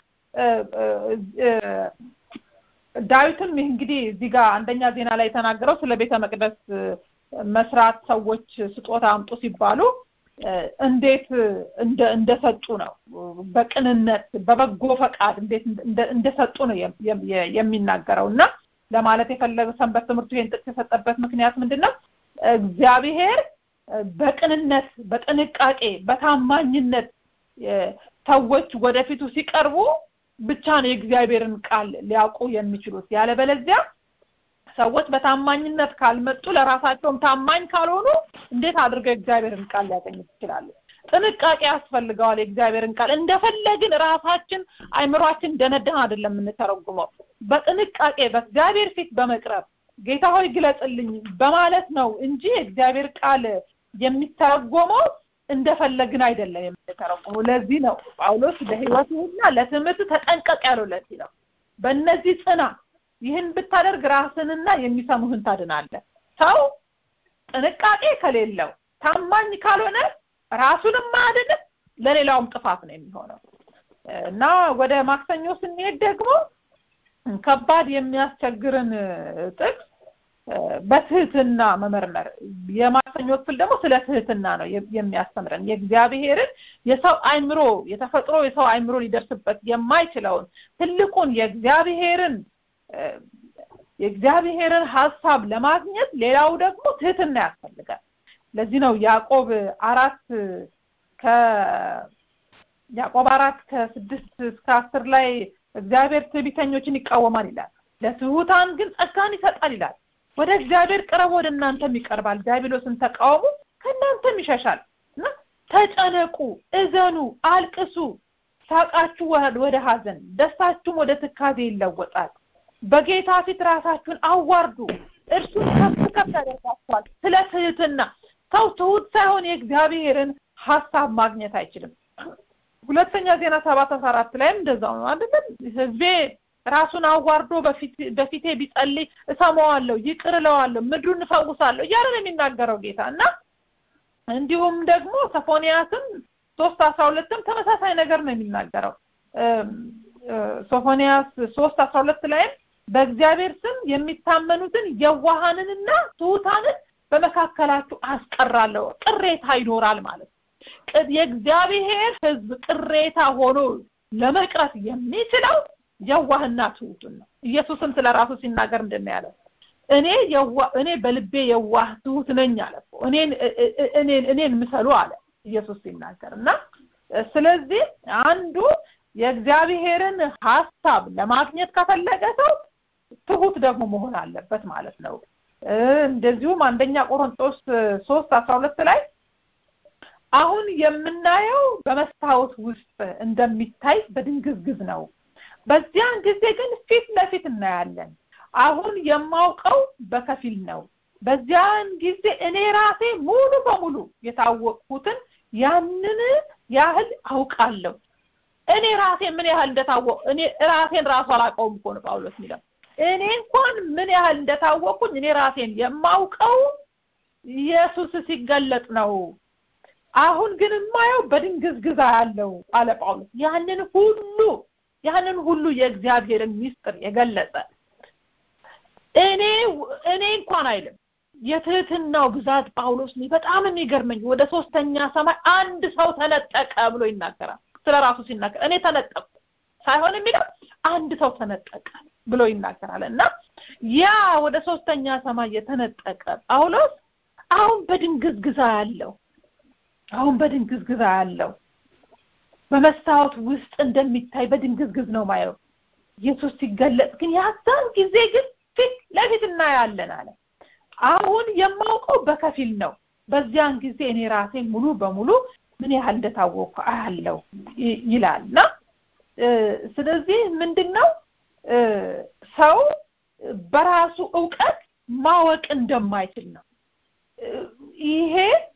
ዳዊትም እንግዲህ እዚህ ጋር አንደኛ ዜና ላይ የተናገረው ስለ ቤተ መቅደስ መስራት ሰዎች ስጦታ አምጡ ሲባሉ እንዴት እንደሰጡ ነው። በቅንነት በበጎ ፈቃድ እንዴት እንደሰጡ ነው የሚናገረው እና ለማለት የፈለገ ሰንበት ትምህርቱ ይሄን ጥቅስ የሰጠበት ምክንያት ምንድን ነው? እግዚአብሔር በቅንነት፣ በጥንቃቄ፣ በታማኝነት ሰዎች ወደፊቱ ሲቀርቡ ብቻ ነው የእግዚአብሔርን ቃል ሊያውቁ የሚችሉት። ያለበለዚያ ሰዎች በታማኝነት ካልመጡ ለራሳቸውም ታማኝ ካልሆኑ እንዴት አድርገው የእግዚአብሔርን ቃል ሊያገኙት ይችላሉ? ጥንቃቄ ያስፈልገዋል። የእግዚአብሔርን ቃል እንደፈለግን ራሳችን አይምሯችን ደነደን አይደለም የምንተረጉመው። በጥንቃቄ በእግዚአብሔር ፊት በመቅረብ ጌታ ሆይ ግለጽልኝ በማለት ነው እንጂ የእግዚአብሔር ቃል የሚተረጎመው እንደፈለግን አይደለም የምንተረጉመው። ለዚህ ነው ጳውሎስ ለሕይወትህና ለትምህርት ተጠንቀቅ ያለው። ለዚህ ነው በእነዚህ ጽና ይህን ብታደርግ ራስንና የሚሰሙህን ታድናለህ። ሰው ጥንቃቄ ከሌለው ታማኝ ካልሆነ ራሱንም አያድንም፣ ለሌላውም ጥፋት ነው የሚሆነው እና ወደ ማክሰኞ ስንሄድ ደግሞ ከባድ የሚያስቸግርን ጥቅስ በትህትና መመርመር የማክሰኞ ክፍል ደግሞ ስለ ትህትና ነው የሚያስተምረን የእግዚአብሔርን የሰው አይምሮ የተፈጥሮ የሰው አይምሮ ሊደርስበት የማይችለውን ትልቁን የእግዚአብሔርን የእግዚአብሔርን ሀሳብ ለማግኘት ሌላው ደግሞ ትህትና ያስፈልጋል። ለዚህ ነው ያዕቆብ አራት ከያዕቆብ አራት ከስድስት እስከ አስር ላይ እግዚአብሔር ትዕቢተኞችን ይቃወማል ይላል፣ ለትሑታን ግን ጸጋን ይሰጣል ይላል። ወደ እግዚአብሔር ቅረብ፣ ወደ እናንተም ይቀርባል። ዲያብሎስን ተቃወሙ፣ ከእናንተም ይሸሻል እና ተጨነቁ፣ እዘኑ፣ አልቅሱ ሳቃችሁ ወደ ሀዘን ደስታችሁም ወደ ትካዜ ይለወጣል። በጌታ ፊት ራሳችሁን አዋርዱ፣ እርሱን ከፍ ከፍ ያደርጋችኋል። ስለ ትህትና ሰው ትሁት ሳይሆን የእግዚአብሔርን ሀሳብ ማግኘት አይችልም። ሁለተኛ ዜና ሰባት አስራ አራት ላይም እንደዛው ነው አይደለም? ህዝቤ ራሱን አዋርዶ በፊቴ ቢጸልይ እሰማዋለሁ፣ ይቅር እለዋለሁ፣ ምድሩን እፈውሳለሁ እያለ ነው የሚናገረው ጌታ እና እንዲሁም ደግሞ ሰፎንያስም ሶስት አስራ ሁለትም ተመሳሳይ ነገር ነው የሚናገረው ሶፎንያስ ሶስት አስራ ሁለት ላይም በእግዚአብሔር ስም የሚታመኑትን የዋሃንንና ትሑታንን በመካከላችሁ አስቀራለሁ ቅሬታ ይኖራል ማለት የእግዚአብሔር ህዝብ ቅሬታ ሆኖ ለመቅረት የሚችለው የዋህና ትሑቱን ነው ኢየሱስም ስለ ራሱ ሲናገር ምንድን ያለው እኔ የዋ እኔ በልቤ የዋህ ትሁት ነኝ አለ እኔን እኔን እኔን ምሰሉ አለ ኢየሱስ ሲናገር እና ስለዚህ አንዱ የእግዚአብሔርን ሀሳብ ለማግኘት ከፈለገ ሰው ትሁት ደግሞ መሆን አለበት ማለት ነው እንደዚሁም አንደኛ ቆሮንጦስ ሶስት አስራ ሁለት ላይ አሁን የምናየው በመስታወት ውስጥ እንደሚታይ በድንግዝግዝ ነው በዚያን ጊዜ ግን ፊት ለፊት እናያለን አሁን የማውቀው በከፊል ነው በዚያን ጊዜ እኔ ራሴ ሙሉ በሙሉ የታወቅኩትን ያንን ያህል አውቃለሁ እኔ ራሴ ምን ያህል እንደታወቅ እኔ ራሴን ራሱ አላውቀውም እኮ ነው ጳውሎስ የሚለው እኔ እንኳን ምን ያህል እንደታወቅኩኝ እኔ ራሴን የማውቀው ኢየሱስ ሲገለጥ ነው አሁን ግን የማየው በድንግዝግዛ ያለው አለ ጳውሎስ ያንን ሁሉ ያንን ሁሉ የእግዚአብሔርን ሚስጥር የገለጸ እኔ እኔ እንኳን አይልም የትህትናው ብዛት ጳውሎስ በጣም የሚገርመኝ ወደ ሶስተኛ ሰማይ አንድ ሰው ተነጠቀ ብሎ ይናገራል ስለ ራሱ ሲናገር እኔ ተነጠቅኩ ሳይሆን የሚለው አንድ ሰው ተነጠቀ ብሎ ይናገራል እና ያ ወደ ሶስተኛ ሰማይ የተነጠቀ ጳውሎስ አሁን በድንግዝግዛ ያለው አሁን በድንግዝግዛ ያለው በመስታወት ውስጥ እንደሚታይ በድንግዝግዝ ነው ማየው ኢየሱስ ሲገለጽ ግን ያዛን ጊዜ ግን ፊት ለፊት እናያለን አለ አሁን የማውቀው በከፊል ነው በዚያን ጊዜ እኔ ራሴ ሙሉ በሙሉ ምን ያህል እንደታወቅኩ አያለው ይላል እና ስለዚህ ምንድነው ሰው በራሱ እውቀት ማወቅ እንደማይችል ነው ይሄ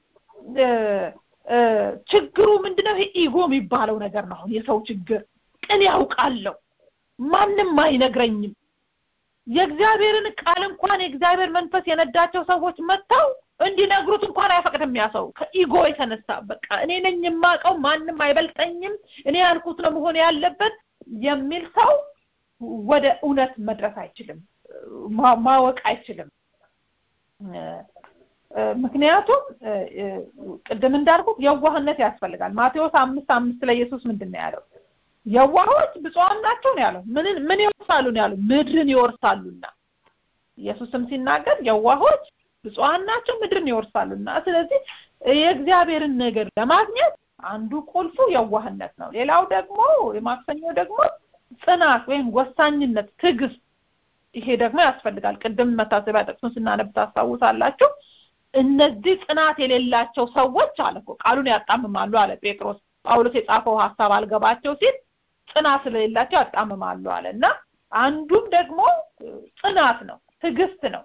ችግሩ ምንድነው ይሄ ኢጎ የሚባለው ነገር ነው አሁን የሰው ችግር ቅን ያውቃለሁ ማንም አይነግረኝም የእግዚአብሔርን ቃል እንኳን የእግዚአብሔር መንፈስ የነዳቸው ሰዎች መጥተው እንዲነግሩት እንኳን አይፈቅድም ያ ሰው ከኢጎ የተነሳ በቃ እኔ ነኝ የማውቀው ማንም አይበልጠኝም እኔ ያልኩት ነው መሆን ያለበት የሚል ሰው ወደ እውነት መድረስ አይችልም ማወቅ አይችልም ምክንያቱም ቅድም እንዳልኩት የዋህነት ያስፈልጋል ማቴዎስ አምስት አምስት ላይ ኢየሱስ ምንድን ነው ያለው የዋሆች ብፁዓን ናቸው ነው ያለው ምን ምን ይወርሳሉ ነው ያለው ምድርን ይወርሳሉና ኢየሱስም ሲናገር የዋሆች ብፁዓን ናቸው ምድርን ይወርሳሉና ስለዚህ የእግዚአብሔርን ነገር ለማግኘት አንዱ ቁልፉ የዋህነት ነው ሌላው ደግሞ የማክሰኞ ደግሞ ጽናት ወይም ወሳኝነት ትዕግስት ይሄ ደግሞ ያስፈልጋል ቅድም መታሰቢያ ጥቅሱን ስናነብ ታስታውሳላችሁ እነዚህ ጽናት የሌላቸው ሰዎች አለ እኮ ቃሉን ያጣምማሉ አለ ጴጥሮስ ጳውሎስ የጻፈው ሀሳብ አልገባቸው ሲል ጽናት ስለሌላቸው ያጣምማሉ አለ እና አንዱም ደግሞ ጽናት ነው ትዕግስት ነው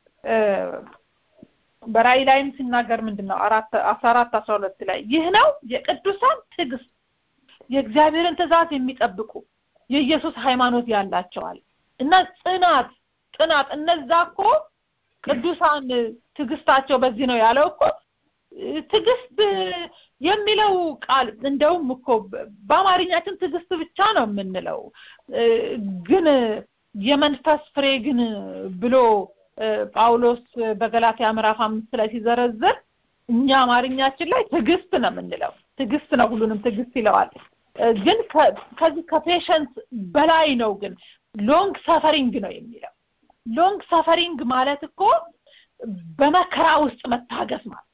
በራእይ ላይም ሲናገር ምንድን ነው አራት አስራ አራት አስራ ሁለት ላይ ይህ ነው የቅዱሳን ትዕግስት የእግዚአብሔርን ትእዛዝ የሚጠብቁ የኢየሱስ ሃይማኖት ያላቸዋል እና ጽናት ጽናት እነዛ እኮ ቅዱሳን ትዕግስታቸው በዚህ ነው ያለው እኮ ትዕግስት የሚለው ቃል እንደውም እኮ በአማርኛችን ትዕግስት ብቻ ነው የምንለው ግን የመንፈስ ፍሬ ግን ብሎ ጳውሎስ በገላትያ ምዕራፍ አምስት ላይ ሲዘረዝር እኛ አማርኛችን ላይ ትዕግስት ነው የምንለው ትዕግስት ነው ሁሉንም ትዕግስት ይለዋል ግን ከዚህ ከፔሸንስ በላይ ነው ግን ሎንግ ሰፈሪንግ ነው የሚለው ሎንግ ሰፈሪንግ ማለት እኮ በመከራ ውስጥ መታገስ ማለት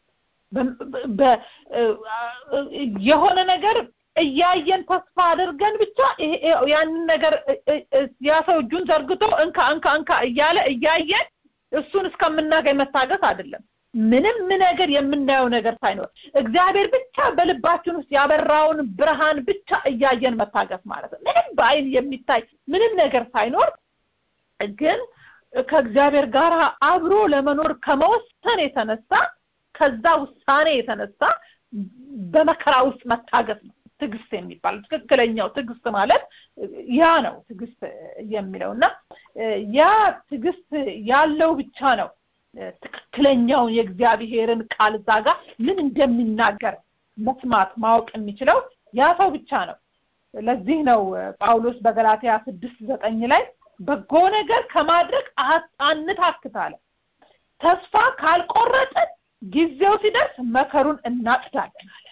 የሆነ ነገር እያየን ተስፋ አድርገን ብቻ ያንን ነገር ያ ሰው እጁን ዘርግቶ እንካ እንካ እንካ እያለ እያየን እሱን እስከምናገኝ መታገስ አይደለም ምንም ነገር የምናየው ነገር ሳይኖር እግዚአብሔር ብቻ በልባችን ውስጥ ያበራውን ብርሃን ብቻ እያየን መታገስ ማለት ነው ምንም በአይን የሚታይ ምንም ነገር ሳይኖር ግን ከእግዚአብሔር ጋር አብሮ ለመኖር ከመወሰን የተነሳ ከዛ ውሳኔ የተነሳ በመከራ ውስጥ መታገስ ነው ትዕግስት የሚባል ትክክለኛው ትዕግስት ማለት ያ ነው ትዕግስት የሚለው እና ያ ትዕግስት ያለው ብቻ ነው ትክክለኛውን የእግዚአብሔርን ቃል እዛ ጋር ምን እንደሚናገር መስማት ማወቅ የሚችለው ያ ሰው ብቻ ነው ለዚህ ነው ጳውሎስ በገላትያ ስድስት ዘጠኝ ላይ በጎ ነገር ከማድረግ አንታክታለ ተስፋ ካልቆረጥን ጊዜው ሲደርስ መከሩን እናጭዳለን አለ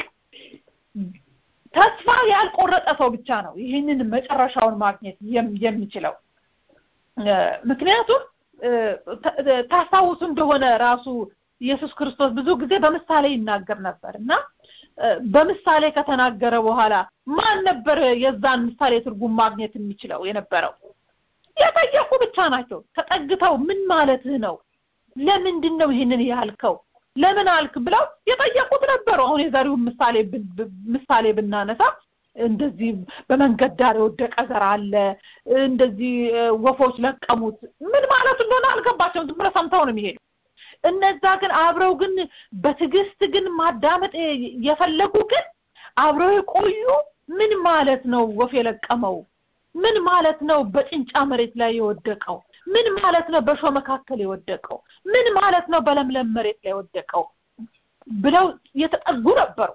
ተስፋ ያልቆረጠ ሰው ብቻ ነው ይህንን መጨረሻውን ማግኘት የሚችለው ምክንያቱም ታስታውሱ እንደሆነ ራሱ ኢየሱስ ክርስቶስ ብዙ ጊዜ በምሳሌ ይናገር ነበር እና በምሳሌ ከተናገረ በኋላ ማን ነበር የዛን ምሳሌ ትርጉም ማግኘት የሚችለው የነበረው የጠየቁ ብቻ ናቸው ተጠግተው ምን ማለትህ ነው ለምንድን ነው ይህንን ያልከው ለምን አልክ ብለው የጠየቁት ነበሩ አሁን የዛሬውን ምሳሌ ምሳሌ ብናነሳ እንደዚህ በመንገድ ዳር የወደቀ ዘር አለ እንደዚህ ወፎች ለቀሙት ምን ማለት እንደሆነ አልገባቸውም ዝም ብለው ሰምተው ነው የሚሄዱ እነዛ ግን አብረው ግን በትዕግስት ግን ማዳመጥ የፈለጉ ግን አብረው የቆዩ ምን ማለት ነው ወፍ የለቀመው ምን ማለት ነው በጭንጫ መሬት ላይ የወደቀው ምን ማለት ነው በሾ መካከል የወደቀው ምን ማለት ነው በለምለም መሬት ላይ የወደቀው ብለው የተጠጉ ነበሩ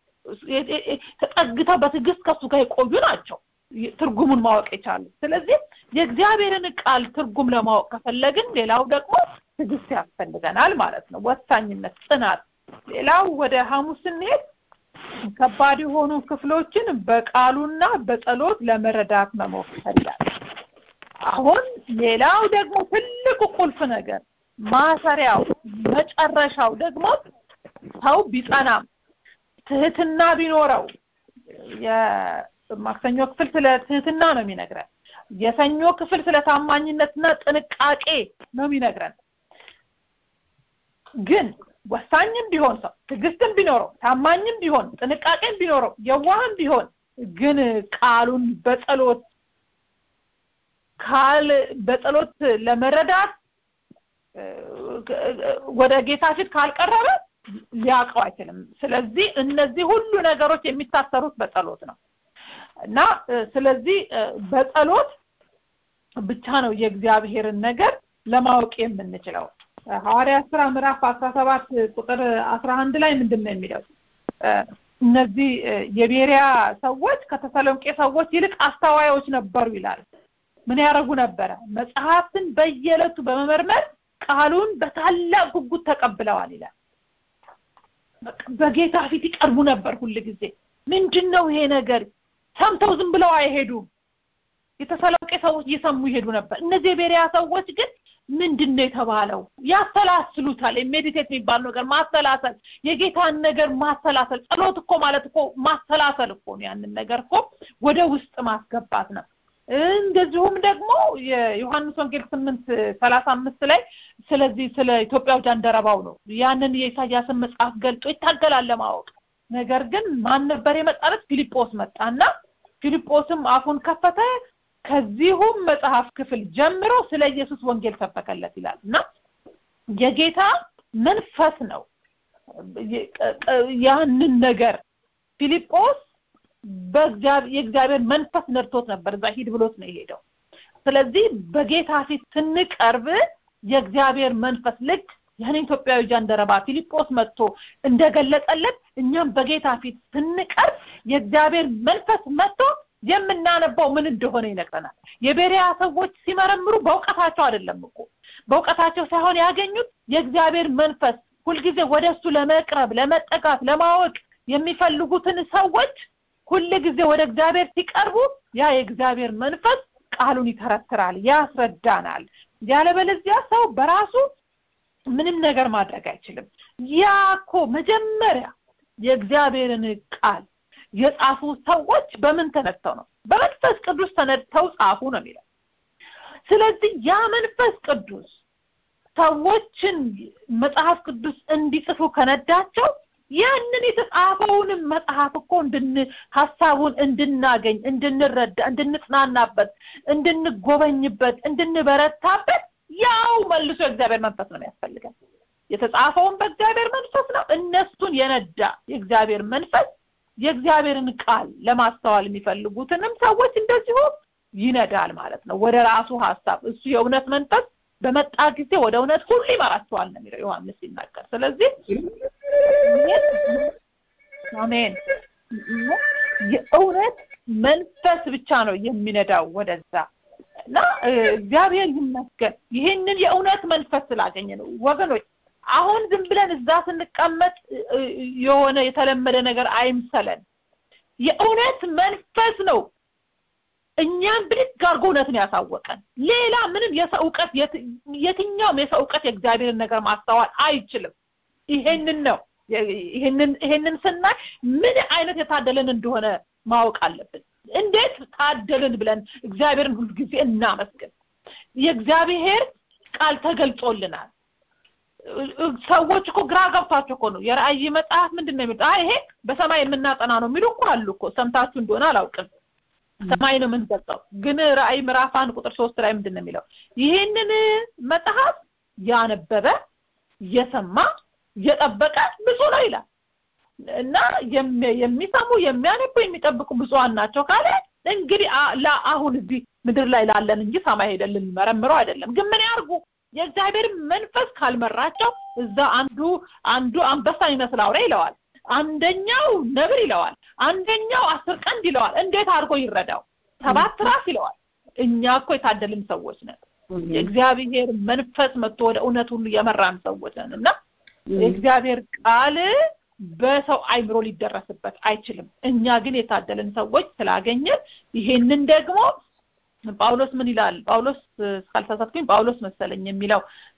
ተጠግተው በትዕግስት ከሱ ጋር የቆዩ ናቸው ትርጉሙን ማወቅ የቻሉ ስለዚህ የእግዚአብሔርን ቃል ትርጉም ለማወቅ ከፈለግን ሌላው ደግሞ ትዕግስት ያስፈልገናል ማለት ነው ወሳኝነት ጽናት ሌላው ወደ ሐሙስ ስንሄድ ከባድ የሆኑ ክፍሎችን በቃሉና በጸሎት ለመረዳት መሞከር ይላል አሁን ሌላው ደግሞ ትልቁ ቁልፍ ነገር ማሰሪያው መጨረሻው ደግሞ ሰው ቢጸናም ትህትና ቢኖረው የማክሰኞ ክፍል ስለ ትህትና ነው የሚነግረን የሰኞ ክፍል ስለ ታማኝነትና ጥንቃቄ ነው የሚነግረን ግን ወሳኝም ቢሆን ሰው ትዕግስትም ቢኖረው ታማኝም ቢሆን ጥንቃቄም ቢኖረው የዋህም ቢሆን ግን ቃሉን በጸሎት ካል በጸሎት ለመረዳት ወደ ጌታ ፊት ካልቀረበ ሊያውቀው አይችልም ስለዚህ እነዚህ ሁሉ ነገሮች የሚታሰሩት በጸሎት ነው እና ስለዚህ በጸሎት ብቻ ነው የእግዚአብሔርን ነገር ለማወቅ የምንችለው ሐዋርያ ስራ ምዕራፍ አስራ ሰባት ቁጥር አስራ አንድ ላይ ምንድን ነው የሚለው እነዚህ የቤሪያ ሰዎች ከተሰሎንቄ ሰዎች ይልቅ አስተዋዮች ነበሩ ይላል ምን ያደረጉ ነበረ መጽሐፍትን በየዕለቱ በመመርመር ቃሉን በታላቅ ጉጉት ተቀብለዋል ይላል በጌታ ፊት ይቀርቡ ነበር ሁል ጊዜ ምንድን ነው ይሄ ነገር ሰምተው ዝም ብለው አይሄዱም የተሰሎንቄ ሰዎች እየሰሙ ይሄዱ ነበር እነዚህ የቤሪያ ሰዎች ግን ምንድን ነው የተባለው ያሰላስሉታል ሜዲቴት የሚባል ነገር ማሰላሰል የጌታን ነገር ማሰላሰል ጸሎት እኮ ማለት እኮ ማሰላሰል እኮ ነው ያንን ነገር እኮ ወደ ውስጥ ማስገባት ነው እንደዚሁም ደግሞ የዮሐንስ ወንጌል ስምንት ሰላሳ አምስት ላይ ስለዚህ ስለ ኢትዮጵያው ጃንደረባው ነው ያንን የኢሳያስን መጽሐፍ ገልጦ ይታገላል ለማወቅ ነገር ግን ማን ነበር የመጣለት ፊልጶስ መጣና ፊልጶስም አፉን ከፈተ ከዚሁም መጽሐፍ ክፍል ጀምሮ ስለ ኢየሱስ ወንጌል ሰበከለት ይላል እና የጌታ መንፈስ ነው ያንን ነገር ፊልጶስ የእግዚአብሔር መንፈስ ነድቶት ነበር እዛ ሂድ ብሎት ነው የሄደው ስለዚህ በጌታ ፊት ስንቀርብ የእግዚአብሔር መንፈስ ልክ ያን ኢትዮጵያዊ ጃንደረባ ፊልጶስ መጥቶ እንደገለጸለት እኛም በጌታ ፊት ስንቀርብ የእግዚአብሔር መንፈስ መጥቶ የምናነባው ምን እንደሆነ ይነግረናል የቤሪያ ሰዎች ሲመረምሩ በእውቀታቸው አይደለም እኮ በእውቀታቸው ሳይሆን ያገኙት የእግዚአብሔር መንፈስ ሁልጊዜ ወደ እሱ ለመቅረብ ለመጠጋት ለማወቅ የሚፈልጉትን ሰዎች ሁል ጊዜ ወደ እግዚአብሔር ሲቀርቡ ያ የእግዚአብሔር መንፈስ ቃሉን ይተረትራል ያስረዳናል ያለበለዚያ ሰው በራሱ ምንም ነገር ማድረግ አይችልም ያ እኮ መጀመሪያ የእግዚአብሔርን ቃል የጻፉ ሰዎች በምን ተነድተው ነው በመንፈስ ቅዱስ ተነድተው ጻፉ ነው የሚለው ስለዚህ ያ መንፈስ ቅዱስ ሰዎችን መጽሐፍ ቅዱስ እንዲጽፉ ከነዳቸው ያንን የተጻፈውንም መጽሐፍ እኮ እንድን ሀሳቡን እንድናገኝ እንድንረዳ እንድንጽናናበት እንድንጎበኝበት እንድንበረታበት ያው መልሶ የእግዚአብሔር መንፈስ ነው የሚያስፈልገን የተጻፈውን በእግዚአብሔር መንፈስ ነው እነሱን የነዳ የእግዚአብሔር መንፈስ የእግዚአብሔርን ቃል ለማስተዋል የሚፈልጉትንም ሰዎች እንደዚሁ ይነዳል ማለት ነው ወደ ራሱ ሀሳብ እሱ የእውነት መንፈስ በመጣ ጊዜ ወደ እውነት ሁሉ ይመራቸዋል ነው የሚለው ዮሐንስ ሲናገር ስለዚህ አሜን። የእውነት መንፈስ ብቻ ነው የሚነዳው ወደዛ እና እግዚአብሔር ይመስገን ይህንን የእውነት መንፈስ ስላገኘ ነው ወገኖች። አሁን ዝም ብለን እዛ ስንቀመጥ የሆነ የተለመደ ነገር አይምሰለን። የእውነት መንፈስ ነው እኛም ብድግ አድርጎ እውነትን ያሳወቀን። ሌላ ምንም የሰው እውቀት የትኛውም የሰው እውቀት የእግዚአብሔርን ነገር ማስተዋል አይችልም። ይሄንን ነው ይሄንን ይሄንን ስናይ ምን አይነት የታደለን እንደሆነ ማወቅ አለብን። እንዴት ታደልን ብለን እግዚአብሔርን ሁሉ ጊዜ እናመስግን። የእግዚአብሔር ቃል ተገልጾልናል። ሰዎች እኮ ግራ ገብቷቸው እኮ ነው የራእይ መጽሐፍ ምንድን ነው የሚሉት? ይሄ በሰማይ የምናጠና ነው የሚሉ እኮ አሉ እኮ ሰምታችሁ እንደሆነ አላውቅም። ሰማይ ነው የምንገልጸው። ግን ራእይ ምዕራፍ አንድ ቁጥር ሶስት ላይ ምንድን ነው የሚለው? ይህንን መጽሐፍ ያነበበ የሰማ የጠበቀ ብዙ ነው ይላል እና የሚሰሙ የሚያነቡ የሚጠብቁ ብዙሃን ናቸው ካለ እንግዲህ አሁን እዚህ ምድር ላይ ላለን እንጂ ሰማይ ሄደን ልንመረምረው አይደለም። ግን ምን ያርጉ? የእግዚአብሔር መንፈስ ካልመራቸው እዛ አንዱ አንዱ አንበሳ ይመስል አውሬ ይለዋል፣ አንደኛው ነብር ይለዋል፣ አንደኛው አስር ቀንድ ይለዋል። እንዴት አድርጎ ይረዳው? ሰባት ራስ ይለዋል። እኛ እኮ የታደልን ሰዎች ነን። የእግዚአብሔር መንፈስ መጥቶ ወደ እውነት ሁሉ የመራን ሰዎች ነን እና የእግዚአብሔር ቃል በሰው አይምሮ ሊደረስበት አይችልም። እኛ ግን የታደልን ሰዎች ስላገኘን ይሄንን ደግሞ ጳውሎስ ምን ይላል? ጳውሎስ እስካልተሳሳትኩኝ ጳውሎስ መሰለኝ የሚለው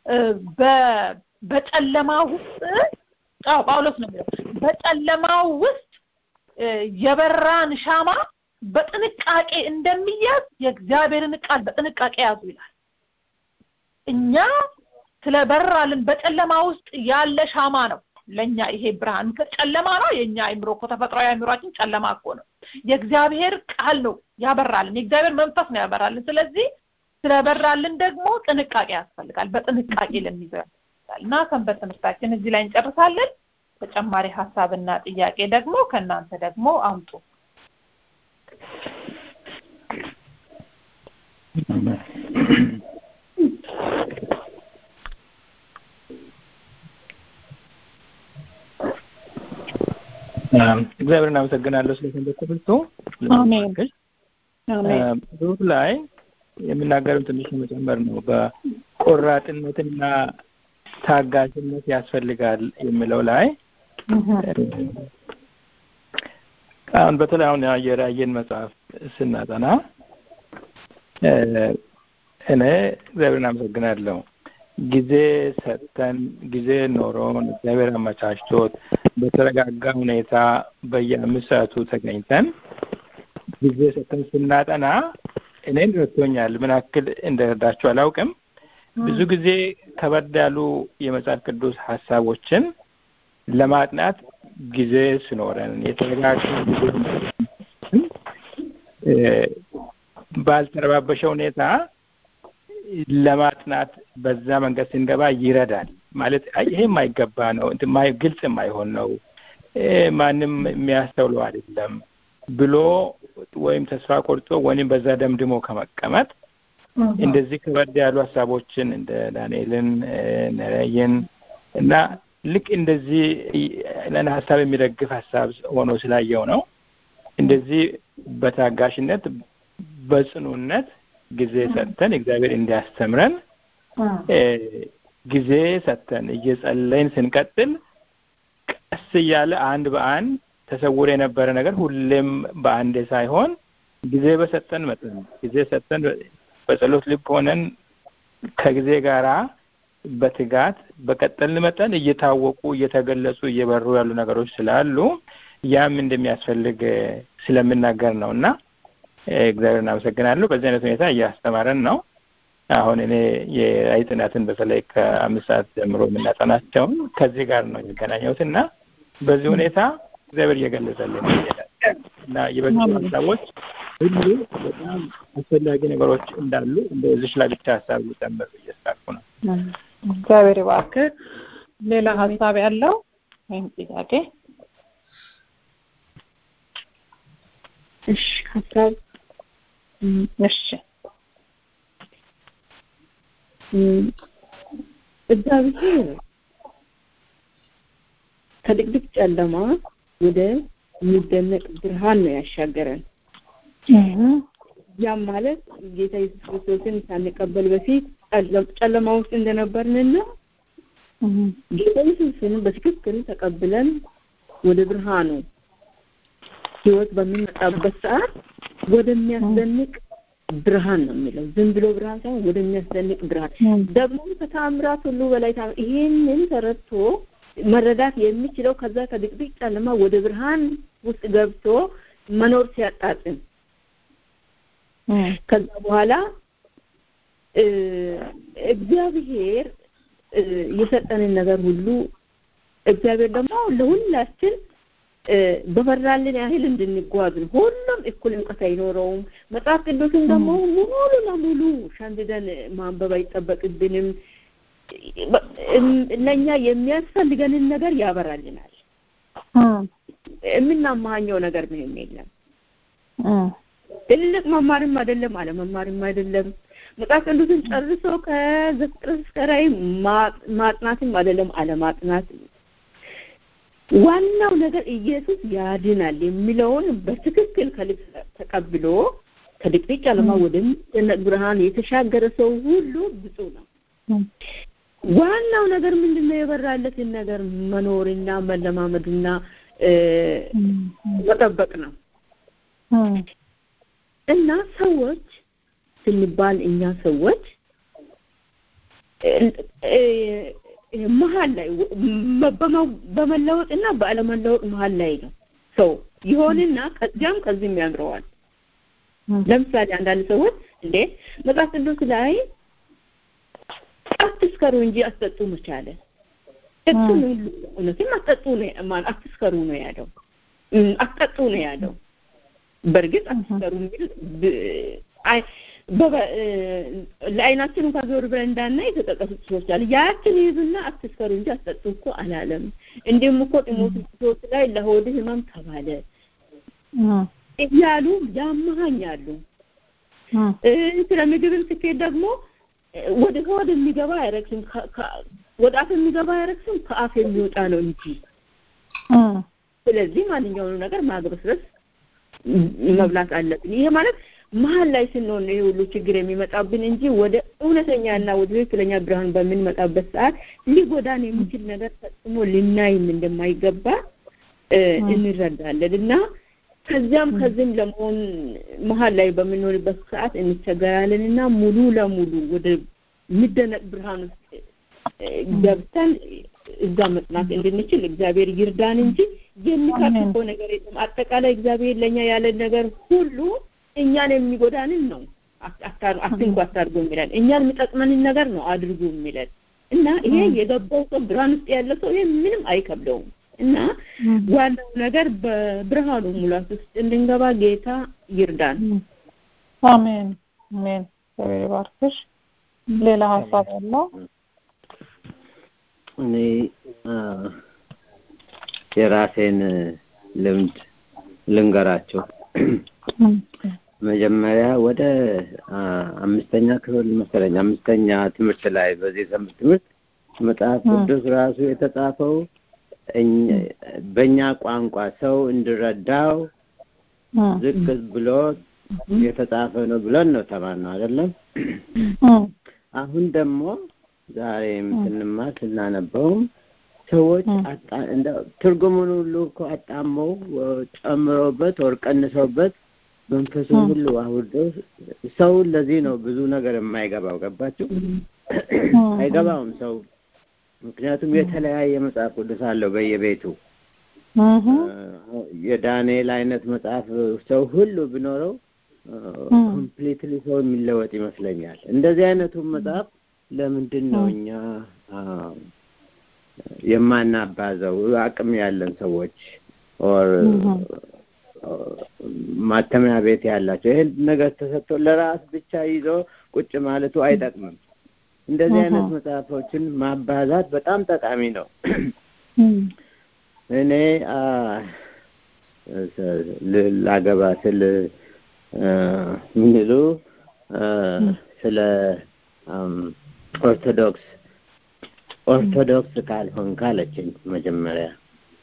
በጨለማ ውስጥ አዎ ጳውሎስ ነው የሚለው በጨለማ ውስጥ የበራን ሻማ በጥንቃቄ እንደሚያዝ የእግዚአብሔርን ቃል በጥንቃቄ ያዙ ይላል። እኛ ስለበራልን በጨለማ ውስጥ ያለ ሻማ ነው ለኛ ይሄ ብርሃን ጨለማ ነው። የኛ አይምሮ እኮ ተፈጥሯዊ አይምሯችን ጨለማ እኮ ነው። የእግዚአብሔር ቃል ነው ያበራልን፣ የእግዚአብሔር መንፈስ ነው ያበራልን። ስለዚህ ስለበራልን ደግሞ ጥንቃቄ ያስፈልጋል። በጥንቃቄ ለሚይዘው ያስፈልጋል እና ሰንበት ትምህርታችን እዚህ ላይ እንጨርሳለን። ተጨማሪ ሀሳብና ጥያቄ ደግሞ ከእናንተ ደግሞ አምጡ። እግዚአብሔር እናመሰግናለሁ ስለ ሰንበት ትምህርቱ። ጽሁፍ ላይ የምናገረው ትንሽ መጨመር ነው። በቆራጥነትና ታጋሽነት ያስፈልጋል የሚለው ላይ አሁን በተለይ አሁን የራእይን መጽሐፍ ስናጠና እኔ እግዚአብሔር እናመሰግናለሁ ጊዜ ሰጥተን ጊዜ ኖሮን እግዚአብሔር አመቻችቶት በተረጋጋ ሁኔታ በየአምስት ሰዓቱ ተገኝተን ጊዜ ሰጥተን ስናጠና እኔን ረድቶኛል። ምን ያክል እንደረዳችሁ አላውቅም። ብዙ ጊዜ ከበድ ያሉ የመጽሐፍ ቅዱስ ሀሳቦችን ለማጥናት ጊዜ ሲኖረን የተረጋጋ ጊዜ ባልተረባበሸ ሁኔታ ለማጥናት በዛ መንገድ ስንገባ ይረዳል። ማለት ይሄ የማይገባ ነው፣ ግልጽ የማይሆን ነው፣ ማንም የሚያስተውለው አይደለም ብሎ ወይም ተስፋ ቆርጦ ወይም በዛ ደምድሞ ከመቀመጥ እንደዚህ ከበድ ያሉ ሀሳቦችን እንደ ዳንኤልን ነረይን እና ልክ እንደዚህ ለን ሀሳብ የሚደግፍ ሀሳብ ሆኖ ስላየው ነው እንደዚህ በታጋሽነት በጽኑነት ጊዜ ሰጥተን እግዚአብሔር እንዲያስተምረን ጊዜ ሰጥተን እየጸለይን ስንቀጥል ቀስ እያለ አንድ በአንድ ተሰውሮ የነበረ ነገር ሁሌም በአንዴ ሳይሆን ጊዜ በሰጠን መጠን ጊዜ ሰጠን በጸሎት ልብ ሆነን ከጊዜ ጋራ በትጋት በቀጠልን መጠን እየታወቁ እየተገለጹ እየበሩ ያሉ ነገሮች ስላሉ ያም እንደሚያስፈልግ ስለምናገር ነው እና እግዚአብሔር እናመሰግናለሁ። በዚህ አይነት ሁኔታ እያስተማረን ነው። አሁን እኔ የራእይ ጥናትን በተለይ ከአምስት ሰዓት ጀምሮ የምናጠናቸውን ከዚህ ጋር ነው የሚገናኘውት እና በዚህ ሁኔታ እግዚአብሔር እየገለጸልን እና የበዙ ሀሳቦች ሁሉ በጣም አስፈላጊ ነገሮች እንዳሉ እንደ እዚች ላይ ብቻ ሀሳብ ሊጨምር እየሳልኩ ነው። እግዚአብሔር እባክህ። ሌላ ሀሳብ ያለው ወይም ጥያቄ? እሺ ሀሳብ እሺ እግዚአብሔር ከድቅድቅ ጨለማ ወደ የሚደነቅ ብርሃን ነው ያሻገረን። ያም ማለት ጌታ ኢየሱስ ክርስቶስን ሳንቀበል በፊት ጨለማ ውስጥ እንደነበርንና ጌታ ኢየሱስን በትክክል ተቀብለን ወደ ብርሃኑ ህይወት በሚመጣበት ሰዓት ወደሚያስደንቅ ብርሃን ነው የሚለው። ዝም ብሎ ብርሃን ሳይሆን ወደሚያስደንቅ ብርሃን ደግሞ ከተአምራት ሁሉ በላይ ይሄንን ተረድቶ መረዳት የሚችለው ከዛ ከድቅድቅ ጨለማ ወደ ብርሃን ውስጥ ገብቶ መኖር ሲያጣጥም ከዛ በኋላ እግዚአብሔር የሰጠንን ነገር ሁሉ እግዚአብሔር ደግሞ ለሁላችን በበራልን ያህል እንድንጓዝ ነው። ሁሉም እኩል እውቀት አይኖረውም። መጽሐፍ ቅዱስን ደግሞ ሙሉ ለሙሉ ሸምድደን ማንበብ አይጠበቅብንም። ለእኛ የሚያስፈልገንን ነገር ያበራልናል። የምናማኘው ነገር ምንም የለም። ትልቅ መማርም አይደለም፣ አለመማርም አይደለም። መጽሐፍ ቅዱስን ጨርሶ ከዘፍጥረት እስከ ራዕይ ማጥናትም አይደለም፣ አለማጥናት ዋናው ነገር ኢየሱስ ያድናል የሚለውን በትክክል ከልብ ተቀብሎ ከድቅድቅ ጨለማ ወደሚደነቅ ብርሃን የተሻገረ ሰው ሁሉ ብፁዕ ነው። ዋናው ነገር ምንድነው? የበራለትን ነገር መኖርና መለማመድና መጠበቅ ነው እና ሰዎች ስንባል እኛ ሰዎች መሀል ላይ በመለወጥ እና በአለመለወጥ መሀል ላይ ነው ሰው ይሆንና ከዚያም ከዚህም ያምረዋል። ለምሳሌ አንዳንድ ሰዎች እንዴ መጽሐፍ ቅዱስ ላይ አትስከሩ እንጂ አትጠጡ መቻለ እሱ ነው እውነትም አትጠጡ ነው ማን አትስከሩ ነው ያለው አትጠጡ ነው ያለው። በእርግጥ አትስከሩ የሚል ለአይናችን እንኳን ዞር ብለን እንዳናይ የተጠቀሱ ሰዎች አሉ። ያችን ይዙና አትስከሩ እንጂ አትጠጡ እኮ አላለም። እንዲሁም እኮ ጢሞቴዎስ ላይ ለሆድ ህመም ተባለ እያሉ ያመሃኛሉ። ስለ ምግብም ስኬት ደግሞ ወደ ሆድ የሚገባ አይረክስም፣ ወደ አፍ የሚገባ አይረክስም፣ ከአፍ የሚወጣ ነው እንጂ። ስለዚህ ማንኛውንም ነገር ማግበስበስ መብላት አለብን። ይሄ ማለት መሀል ላይ ስንሆን ነው ይሄ ሁሉ ችግር የሚመጣብን እንጂ ወደ እውነተኛና ወደ ትክክለኛ ብርሃን በምንመጣበት ሰዓት ሊጎዳን የሚችል ነገር ፈጽሞ ልናይም እንደማይገባ እንረዳለን እና ከዚያም ከዚህም ለመሆን መሀል ላይ በምንሆንበት ሰዓት እንቸገራለን እና ሙሉ ለሙሉ ወደ የሚደነቅ ብርሃን ውስጥ ገብተን እዛ መጽናት እንድንችል እግዚአብሔር ይርዳን እንጂ የሚካፍፈው ነገር የለም። አጠቃላይ እግዚአብሔር ለእኛ ያለን ነገር ሁሉ እኛን የሚጎዳንን ነው አትንኩ አታድርጉ የሚለን እኛን የሚጠቅመንን ነገር ነው አድርጉ የሚለን እና ይሄ የገባው ሰው ብርሃን ውስጥ ያለ ሰው ይሄ ምንም አይከብደውም እና ዋናው ነገር በብርሃኑ ሙላት ውስጥ እንድንገባ ጌታ ይርዳን። አሜን አሜን። እግዚአብሔር ይባርክሽ። ሌላ ሀሳብ ያለው እኔ የራሴን ልምድ ልንገራቸው። መጀመሪያ ወደ አምስተኛ ክፍል መሰለኝ አምስተኛ ትምህርት ላይ በዚህ ሰንበት ትምህርት መጽሐፍ ቅዱስ ራሱ የተጻፈው በእኛ ቋንቋ ሰው እንዲረዳው ዝቅ ብሎ የተጻፈ ነው ብለን ነው ተማርነው አይደለም። አሁን ደግሞ ዛሬም ስንማር ስናነበውም ሰዎች ትርጉሙን ሁሉ እኮ አጣመው ጨምረውበት ወር ቀንሰውበት መንፈሱን ሁሉ አውርደው ሰው ለዚህ ነው ብዙ ነገር የማይገባው ገባችሁ? አይገባውም ሰው ምክንያቱም የተለያየ መጽሐፍ ቅዱስ አለው በየቤቱ የዳንኤል አይነት መጽሐፍ ሰው ሁሉ ቢኖረው ኮምፕሊትሊ ሰው የሚለወጥ ይመስለኛል። እንደዚህ አይነቱን መጽሐፍ ለምንድን ነው እኛ የማናባዘው? አቅም ያለን ሰዎች ኦር ማተሚያ ቤት ያላቸው ይህን ነገር ተሰጥቶ ለራስ ብቻ ይዞ ቁጭ ማለቱ አይጠቅምም። እንደዚህ አይነት መጽሐፎችን ማባዛት በጣም ጠቃሚ ነው። እኔ ላገባ ስል ምንሉ ስለ ኦርቶዶክስ ኦርቶዶክስ ካልሆን ካለችኝ መጀመሪያ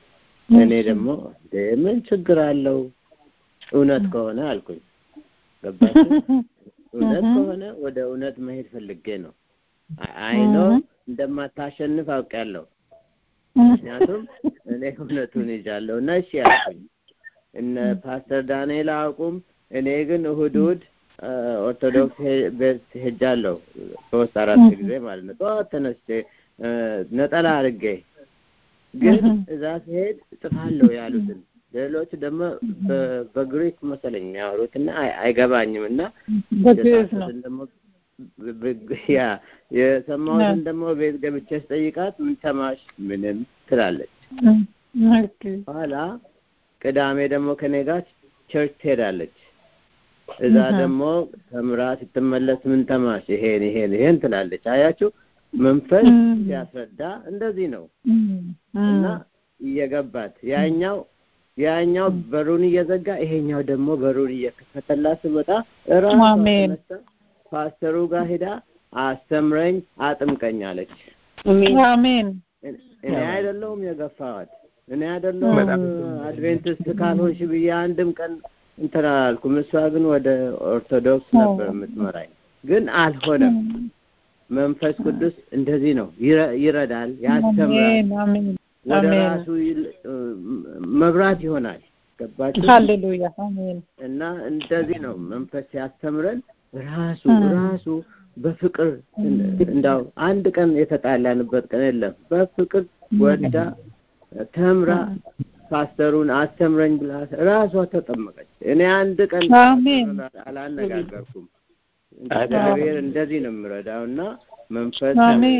እኔ ደግሞ ምን ችግር አለው እውነት ከሆነ አልኩኝ። ገባችሁ? እውነት ከሆነ ወደ እውነት መሄድ ፈልጌ ነው። አይኖ እንደማታሸንፍ አውቄያለሁ። ምክንያቱም እኔ እውነቱን ይዣለሁ እና እሺ አልኩኝ። እነ ፓስተር ዳንኤል አያውቁም። እኔ ግን እሁድ እሁድ ኦርቶዶክስ ቤት ሄጃለሁ ሶስት አራት ጊዜ ማለት ነው። ጠዋት ተነስቼ ነጠላ አድርጌ ግን እዛ ሲሄድ እጽፋለሁ ያሉትን ሌሎች ደግሞ በግሪክ መሰለኝ የሚያወሩት እና አይገባኝም እና ደግሞ ያ የሰማሁትን ደግሞ ቤት ገብቼ ስጠይቃት ምን ሰማሽ? ምንም ትላለች። ኋላ ቅዳሜ ደግሞ ከኔ ጋር ቸርች ትሄዳለች። እዛ ደግሞ ተምራ ስትመለስ ምን ተማሽ? ይሄን ይሄን ይሄን ትላለች። አያችሁ መንፈስ ሲያስረዳ እንደዚህ ነው እና እየገባት ያኛው ያኛው በሩን እየዘጋ ይሄኛው ደግሞ በሩን እየከፈተላት ስመጣ እራሷ ተነስታ ፓስተሩ ጋር ሄዳ አስተምረኝ፣ አጥምቀኝ አለች። አሜን። እኔ አይደለሁም የገፋዋት፣ እኔ አይደለሁም አድቬንቲስት ካልሆንሽ ብዬ አንድም ቀን እንትን አላልኩም። እሷ ግን ወደ ኦርቶዶክስ ነበር የምትመራኝ፣ ግን አልሆነም። መንፈስ ቅዱስ እንደዚህ ነው፣ ይረዳል፣ ያስተምራል፣ ወደ ራሱ መብራት ይሆናል። ገባችሁ? ሃሌሉያ አሜን። እና እንደዚህ ነው መንፈስ ሲያስተምረን ራሱ ራሱ በፍቅር እንዳው አንድ ቀን የተጣላንበት ቀን የለም። በፍቅር ወዳ ተምራ ፓስተሩን አስተምረኝ ብላ ራሷ ተጠመቀች። እኔ አንድ ቀን አላነጋገርኩም። እግዚአብሔር እንደዚህ ነው የሚረዳው እና መንፈስ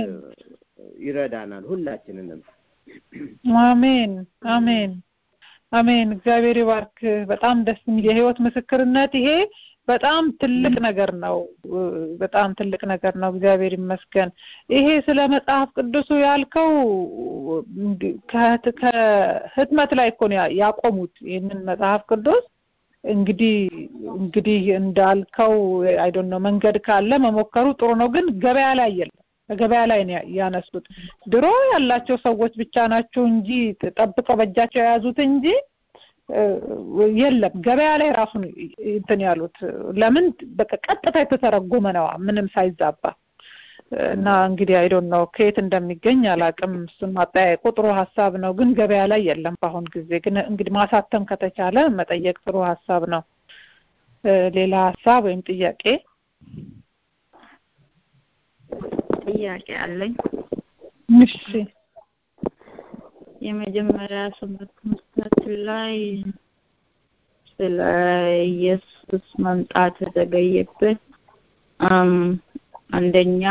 ይረዳናል ሁላችንንም። አሜን አሜን አሜን። እግዚአብሔር ይባርክ። በጣም ደስ የሚል የህይወት ምስክርነት ይሄ በጣም ትልቅ ነገር ነው። በጣም ትልቅ ነገር ነው። እግዚአብሔር ይመስገን። ይሄ ስለ መጽሐፍ ቅዱሱ ያልከው ከህትመት ላይ እኮ ነው ያቆሙት ይህንን መጽሐፍ ቅዱስ እንግዲህ እንግዲህ እንዳልከው አይዶን ነው መንገድ ካለ መሞከሩ ጥሩ ነው፣ ግን ገበያ ላይ የለም። ገበያ ላይ ነው ያነሱት። ድሮ ያላቸው ሰዎች ብቻ ናቸው እንጂ ጠብቀው በእጃቸው የያዙት እንጂ የለም ገበያ ላይ ራሱን እንትን ያሉት ለምን በቃ ቀጥታ የተተረጎመ ነው ምንም ሳይዛባ እና እንግዲህ አይዶን ነው ከየት እንደሚገኝ አላቅም። እሱን ማጠያየቁ ጥሩ ሀሳብ ነው፣ ግን ገበያ ላይ የለም በአሁን ጊዜ። ግን እንግዲህ ማሳተም ከተቻለ መጠየቅ ጥሩ ሀሳብ ነው። ሌላ ሀሳብ ወይም ጥያቄ ጥያቄ አለኝ። እሺ የመጀመሪያ ሰንበት ትምህርታችን ላይ ስለ ኢየሱስ መምጣት የተዘገየበት አንደኛ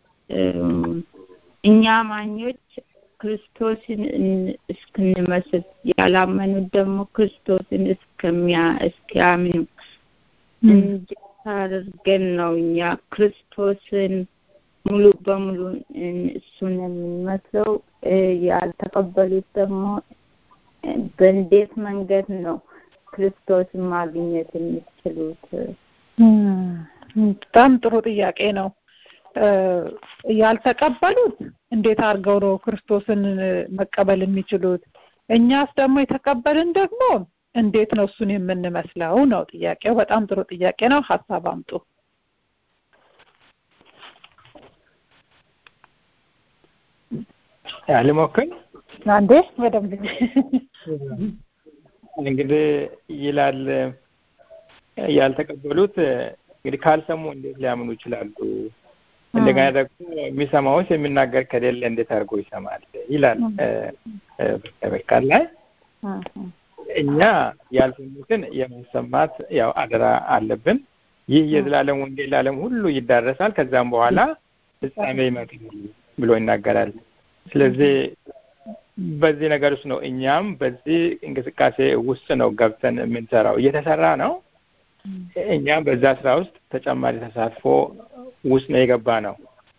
እኛ አማኞች ክርስቶስን እስክንመስል ያላመኑት ደግሞ ክርስቶስን እስከሚያ እስኪያምኑ እንዴት አድርገን ነው እኛ ክርስቶስን ሙሉ በሙሉ እሱን የምንመስለው? ያልተቀበሉት ደግሞ በእንዴት መንገድ ነው ክርስቶስን ማግኘት የሚችሉት? በጣም ጥሩ ጥያቄ ነው። ያልተቀበሉት እንዴት አድርገው ነው ክርስቶስን መቀበል የሚችሉት? እኛስ ደግሞ የተቀበልን ደግሞ እንዴት ነው እሱን የምንመስለው ነው ጥያቄው። በጣም ጥሩ ጥያቄ ነው። ሀሳብ አምጡ። ልሞክር አንዴ በደንብ እንግዲህ ይላል ያልተቀበሉት እንግዲህ ካልሰሙ እንዴት ሊያምኑ ይችላሉ? እንደገና ደግሞ የሚሰማውስ የሚናገር ከሌለ እንዴት አድርጎ ይሰማል? ይላል በቃል ላይ እኛ ያልሰሙትን የማሰማት ያው አደራ አለብን። ይህ የዘላለም ወንጌል ለዓለም ሁሉ ይዳረሳል፣ ከዛም በኋላ ፍጻሜ ይመጣል ብሎ ይናገራል። ስለዚህ በዚህ ነገር ውስጥ ነው እኛም በዚህ እንቅስቃሴ ውስጥ ነው ገብተን የምንሰራው። እየተሰራ ነው። እኛም በዛ ስራ ውስጥ ተጨማሪ ተሳትፎ ውስጥ ነው የገባ ነው።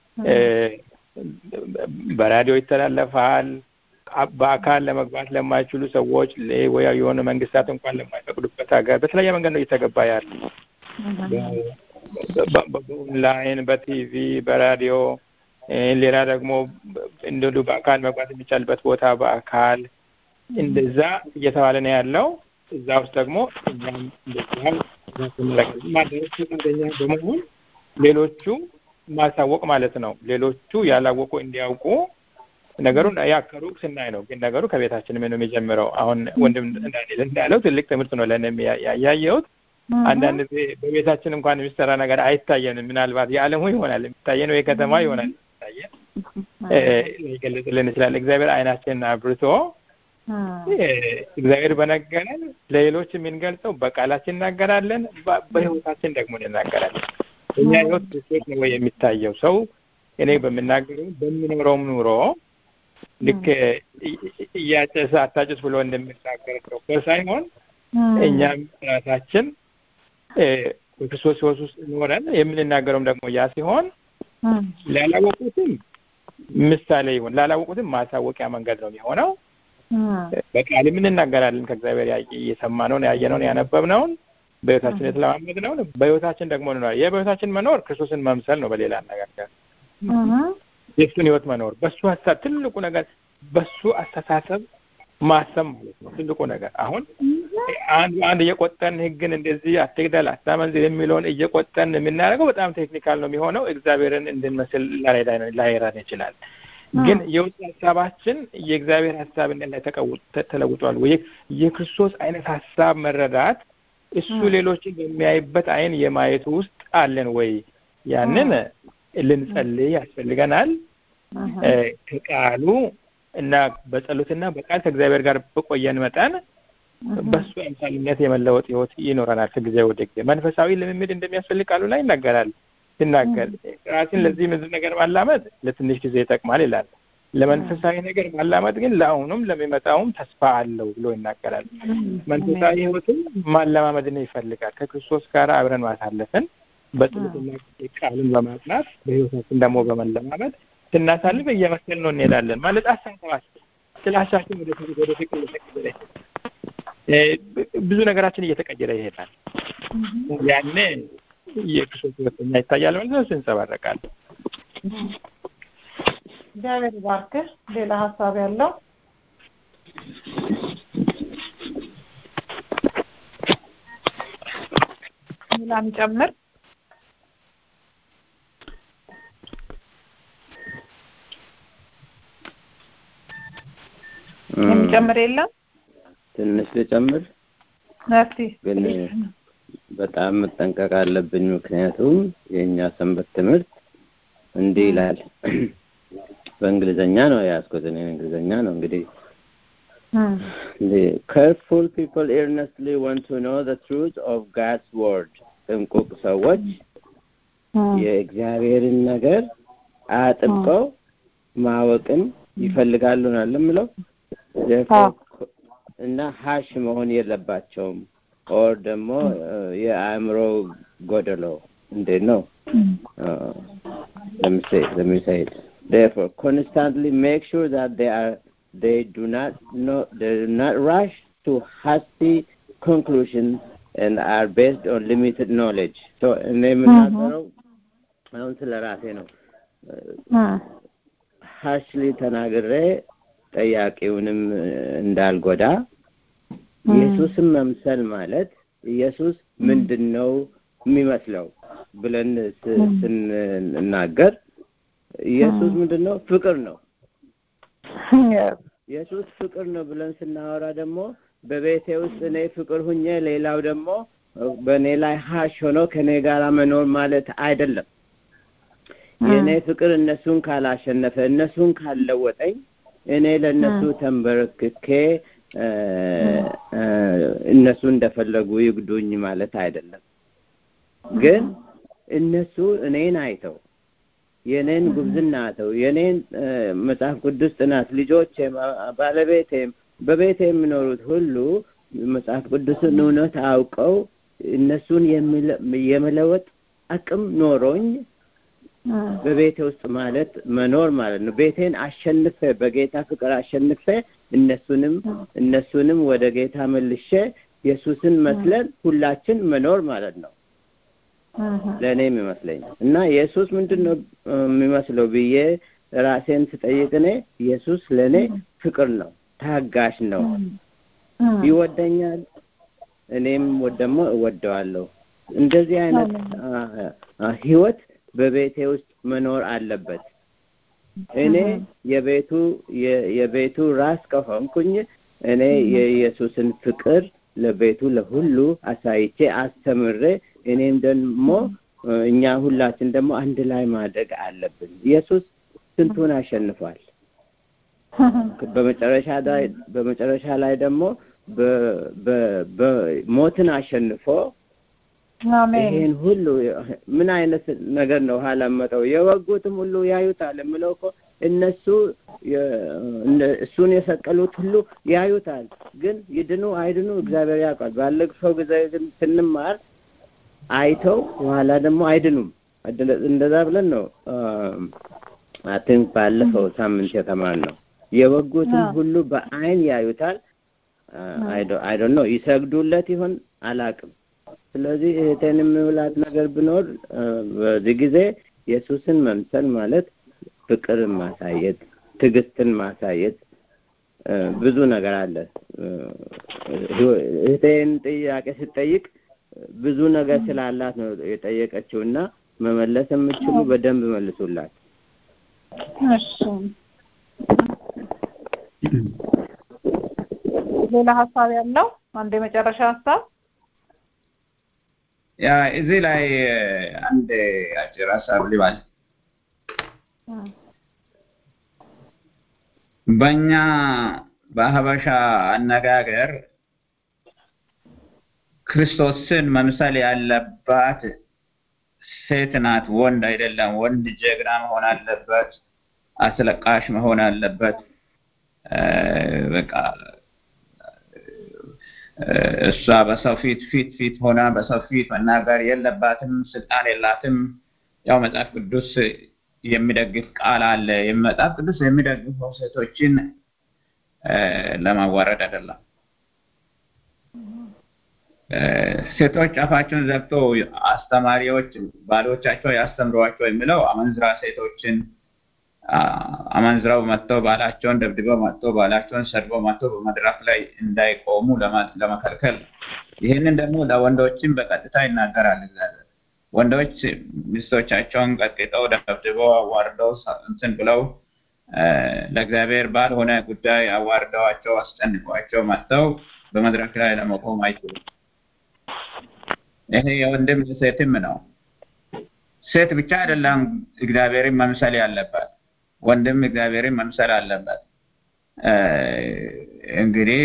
በራዲዮ ይተላለፋል። በአካል ለመግባት ለማይችሉ ሰዎች ወይ የሆነ መንግስታት እንኳን ለማይፈቅዱበት ሀገር በተለያየ መንገድ ነው እየተገባ ያለ በኦንላይን፣ በቲቪ፣ በራዲዮ ሌላ ደግሞ እንደሉ በአካል መግባት የሚቻልበት ቦታ በአካል እንደዛ እየተባለ ነው ያለው። እዛ ውስጥ ደግሞ እኛም እንደዚያው ማድረግ ፈቃደኛ በመሆን ሌሎቹ ማሳወቅ ማለት ነው። ሌሎቹ ያላወቁ እንዲያውቁ ነገሩን ያ ከሩቅ ስናይ ነው፣ ግን ነገሩ ከቤታችን ነው የሚጀምረው። አሁን ወንድም ዳንኤል እንዳለው ትልቅ ትምህርት ነው ለእኔም ያየሁት። አንዳንድ ጊዜ በቤታችን እንኳን የሚሰራ ነገር አይታየንም። ምናልባት የዓለሙ ይሆናል የሚታየን ወይ ከተማ ይሆናል የሚታየን ሊገለጽልን ይችላል። እግዚአብሔር አይናችንን አብርቶ እግዚአብሔር በነገረን ለሌሎች የምንገልጸው በቃላችን እናገራለን፣ በህይወታችን ደግሞ እንናገራለን። እኛ ህይወት ክርስቶስ ነው ወይ የሚታየው? ሰው እኔ በምናገረው በሚኖረውም ኑሮ ልክ እያጨሰ አታጭስ ብሎ እንደሚናገር ዶክተር ሳይሆን እኛም ራሳችን በክርስቶስ ህይወት ውስጥ ኖረን የምንናገረውም ደግሞ ያ ሲሆን ላላወቁትም ምሳሌ ይሆን ላላወቁትም ማሳወቂያ መንገድ ነው የሚሆነው። በቃልም እንናገራለን ከእግዚአብሔር እየሰማነውን ያየነውን ያነበብነውን በህይወታችን የተለማመድነውን በህይወታችን ደግሞ እንኖራለን። የበህይወታችን መኖር ክርስቶስን መምሰል ነው። በሌላ አነጋገር የእሱን ህይወት መኖር በሱ ሀሳብ ትልቁ ነገር በሱ አስተሳሰብ ማሰብ ማለት ነው ትልቁ ነገር። አሁን አንድ አንድ እየቆጠን ህግን እንደዚህ አትግደል፣ አታመንዝር የሚለውን እየቆጠን የምናደርገው በጣም ቴክኒካል ነው የሚሆነው። እግዚአብሔርን እንድንመስል ላይረዳን ይችላል። ግን የውስጥ ሀሳባችን የእግዚአብሔር ሀሳብነት ላይ ተለውጧል ወይ? የክርስቶስ አይነት ሀሳብ መረዳት እሱ ሌሎችን በሚያይበት አይን የማየቱ ውስጥ አለን ወይ? ያንን ልንጸልይ ያስፈልገናል። ከቃሉ እና በጸሎትና በቃል ከእግዚአብሔር ጋር በቆየን መጠን በሱ አምሳልነት የመለወጥ ህይወት ይኖረናል። ከጊዜ ወደ ጊዜ መንፈሳዊ ልምምድ እንደሚያስፈልግ ቃሉ ላይ ይናገራል። ሲናገር ራስን ለዚህ ምድር ነገር ማላመድ ለትንሽ ጊዜ ይጠቅማል ይላል። ለመንፈሳዊ ነገር ማላመድ ግን ለአሁኑም ለሚመጣውም ተስፋ አለው ብሎ ይናገራል። መንፈሳዊ ህይወትም ማለማመድን ይፈልጋል። ከክርስቶስ ጋር አብረን ማሳለፍን በጸሎትና ቃሉን በማጥናት በህይወታችን ደግሞ በመለማመድ ስናሳልፍ እየመሰል ነው እንሄዳለን። ማለት አሳሰባችን፣ ጥላቻችን ወደ ወደ ፍቅር እየተቀየረ ብዙ ነገራችን እየተቀየረ ይሄዳል። ያኔ የክርስቶስ ሁለተኛ ይታያል ማለት ነው። ሲንጸባረቃል። እግዚአብሔር ይባርክህ። ሌላ ሀሳብ ያለው ሌላ የሚጨምር የሚጨምር የለም? ትንሽ ልጨምር እስቲ ግን በጣም መጠንቀቅ አለብኝ። ምክንያቱም የእኛ ሰንበት ትምህርት እንዲህ ይላል። በእንግሊዘኛ ነው የያዝኩት እኔ እንግሊዘኛ ነው እንግዲህ careful people earnestly want to know the truth of God's word ጥንቁቅ ሰዎች የእግዚአብሔርን ነገር አጥብቀው ማወቅን ይፈልጋሉ ነው የምለው እና ሀሽ መሆን የለባቸውም ኦር ደግሞ የአእምሮ ጎደሎ እንዴት ነው ለምሳሌ therefore constantly make sure that they are they do not know they do not rush to hasty conclusions and are based on limited knowledge so እኔ የምናገረው አሁን ስለ ራሴ ነው ሀሽሊ ተናግሬ ጠያቂውንም እንዳልጎዳ ኢየሱስን መምሰል ማለት ኢየሱስ ምንድን ነው የሚመስለው ብለን ስንናገር ኢየሱስ ምንድን ነው? ፍቅር ነው። ኢየሱስ ፍቅር ነው ብለን ስናወራ ደግሞ በቤቴ ውስጥ እኔ ፍቅር ሁኜ ሌላው ደግሞ በእኔ ላይ ሀሽ ሆኖ ከእኔ ጋር መኖር ማለት አይደለም። የእኔ ፍቅር እነሱን ካላሸነፈ፣ እነሱን ካልለወጠኝ እኔ ለእነሱ ተንበርክኬ እነሱ እንደፈለጉ ይግዱኝ ማለት አይደለም። ግን እነሱ እኔን አይተው የኔን ጉብዝና አይተው የኔን መጽሐፍ ቅዱስ ጥናት ልጆቼም ባለቤቴም በቤቴ የሚኖሩት ሁሉ መጽሐፍ ቅዱስን እውነት አውቀው እነሱን የመለወጥ አቅም ኖሮኝ በቤቴ ውስጥ ማለት መኖር ማለት ነው። ቤቴን አሸንፌ በጌታ ፍቅር አሸንፌ እነሱንም እነሱንም ወደ ጌታ መልሼ ኢየሱስን መስለን ሁላችን መኖር ማለት ነው። ለእኔ የሚመስለኝ እና ኢየሱስ ምንድን ነው የሚመስለው ብዬ ራሴን ስጠይቅ እኔ ኢየሱስ ለእኔ ፍቅር ነው፣ ታጋሽ ነው። ይወደኛል፣ እኔም ደግሞ እወደዋለሁ። እንደዚህ አይነት ህይወት በቤቴ ውስጥ መኖር አለበት። እኔ የቤቱ የቤቱ ራስ ከሆንኩኝ እኔ የኢየሱስን ፍቅር ለቤቱ ለሁሉ አሳይቼ አስተምሬ እኔም ደግሞ እኛ ሁላችን ደግሞ አንድ ላይ ማድረግ አለብን። ኢየሱስ ስንቱን አሸንፏል። በመጨረሻ ላይ በመጨረሻ ላይ ደግሞ ሞትን አሸንፎ ይሄን ሁሉ ምን አይነት ነገር ነው ኋላ መጠው የወጉትም ሁሉ ያዩታል የምለው እኮ እነሱ እሱን የሰቀሉት ሁሉ ያዩታል፣ ግን ይድኑ አይድኑ እግዚአብሔር ያውቃል። ባለፈው ጊዜ ግን ስንማር አይተው በኋላ ደግሞ አይድኑም። እንደዛ ብለን ነው አትን ባለፈው ሳምንት የተማርነው። የወጉትም ሁሉ በአይን ያዩታል። አይ ዶንት ኖ ይሰግዱለት ይሆን አላቅም። ስለዚህ እህቴን የሚውላት ነገር ቢኖር በዚህ ጊዜ ኢየሱስን መምሰል ማለት ፍቅርን ማሳየት፣ ትዕግስትን ማሳየት ብዙ ነገር አለ። እህቴን ጥያቄ ስጠይቅ ብዙ ነገር ስላላት ነው የጠየቀችው እና መመለስ የምችሉ በደንብ መልሱላት። እሺ ሌላ ሀሳብ ያለው አንድ የመጨረሻ ሀሳብ ያ እዚህ ላይ አንድ አጭር ሀሳብ ልባል። በእኛ በሀበሻ አነጋገር ክርስቶስን መምሰል ያለባት ሴት ናት፣ ወንድ አይደለም። ወንድ ጀግና መሆን አለበት፣ አስለቃሽ መሆን አለበት። በቃ እሷ በሰው ፊት ፊት ፊት ሆና በሰው ፊት መናገር የለባትም፣ ስልጣን የላትም። ያው መጽሐፍ ቅዱስ የሚደግፍ ቃል አለ። መጽሐፍ ቅዱስ የሚደግፈው ሴቶችን ለማዋረድ አይደለም። ሴቶች አፋቸውን ዘግቶ አስተማሪዎች ባሎቻቸው ያስተምሯቸው የሚለው አመንዝራ ሴቶችን አመንዝራው መጥተው ባላቸውን ደብድበው መጥተው ባላቸውን ሰድበው መጥተው በመድረክ ላይ እንዳይቆሙ ለመከልከል ይህንን ደግሞ ለወንዶችም በቀጥታ ይናገራል እግዚአብሔር። ወንዶች ሚስቶቻቸውን ቀጥቅጠው ደብድበው አዋርደው እንትን ብለው ለእግዚአብሔር ባልሆነ ጉዳይ አዋርደዋቸው አስጨንቋቸው መጥተው በመድረክ ላይ ለመቆም አይችሉም። ይሄ የወንድም ሴትም ነው። ሴት ብቻ አይደለም እግዚአብሔርን መምሰል ያለባት፣ ወንድም እግዚአብሔርን መምሰል አለበት። እንግዲህ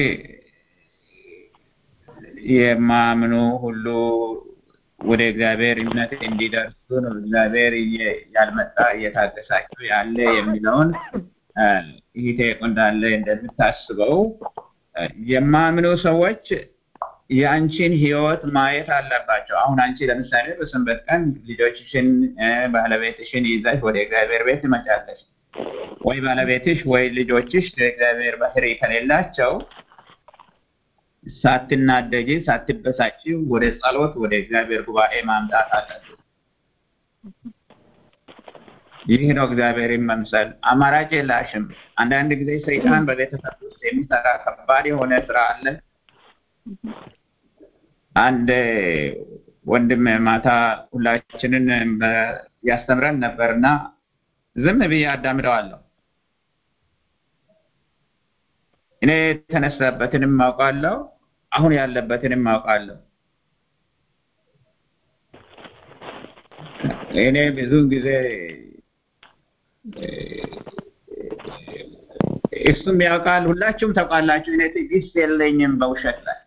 የማምኑ ሁሉ ወደ እግዚአብሔር እምነት እንዲደርሱ ነው እግዚአብሔር ያልመጣ እየታገሳቸው ያለ የሚለውን ይሄ እንዳለ እንደምታስበው የማምኑ ሰዎች የአንቺን ህይወት ማየት አለባቸው። አሁን አንቺ ለምሳሌ በሰንበት ቀን ልጆችሽን ባለቤትሽን ይዘሽ ወደ እግዚአብሔር ቤት ትመጫለሽ። ወይ ባለቤትሽ ወይ ልጆችሽ የእግዚአብሔር ባህሪ ከሌላቸው ሳትናደጂ ሳትበሳጭ ወደ ጸሎት ወደ እግዚአብሔር ጉባኤ ማምጣት አለብሽ። ይህ ነው እግዚአብሔርን መምሰል። አማራጭ የላሽም። አንዳንድ ጊዜ ሰይጣን በቤተሰብ ውስጥ የሚሰራ ከባድ የሆነ ስራ አለ። አንድ ወንድም ማታ ሁላችንን ያስተምረን ነበርና ዝም ብዬ አዳምጠዋለሁ። እኔ የተነሳበትንም አውቃለሁ፣ አሁን ያለበትንም አውቃለሁ። እኔ ብዙውን ጊዜ እሱም ያውቃል፣ ሁላችሁም ታውቃላችሁ። እኔ ትዕግስት የለኝም በውሸት ላይ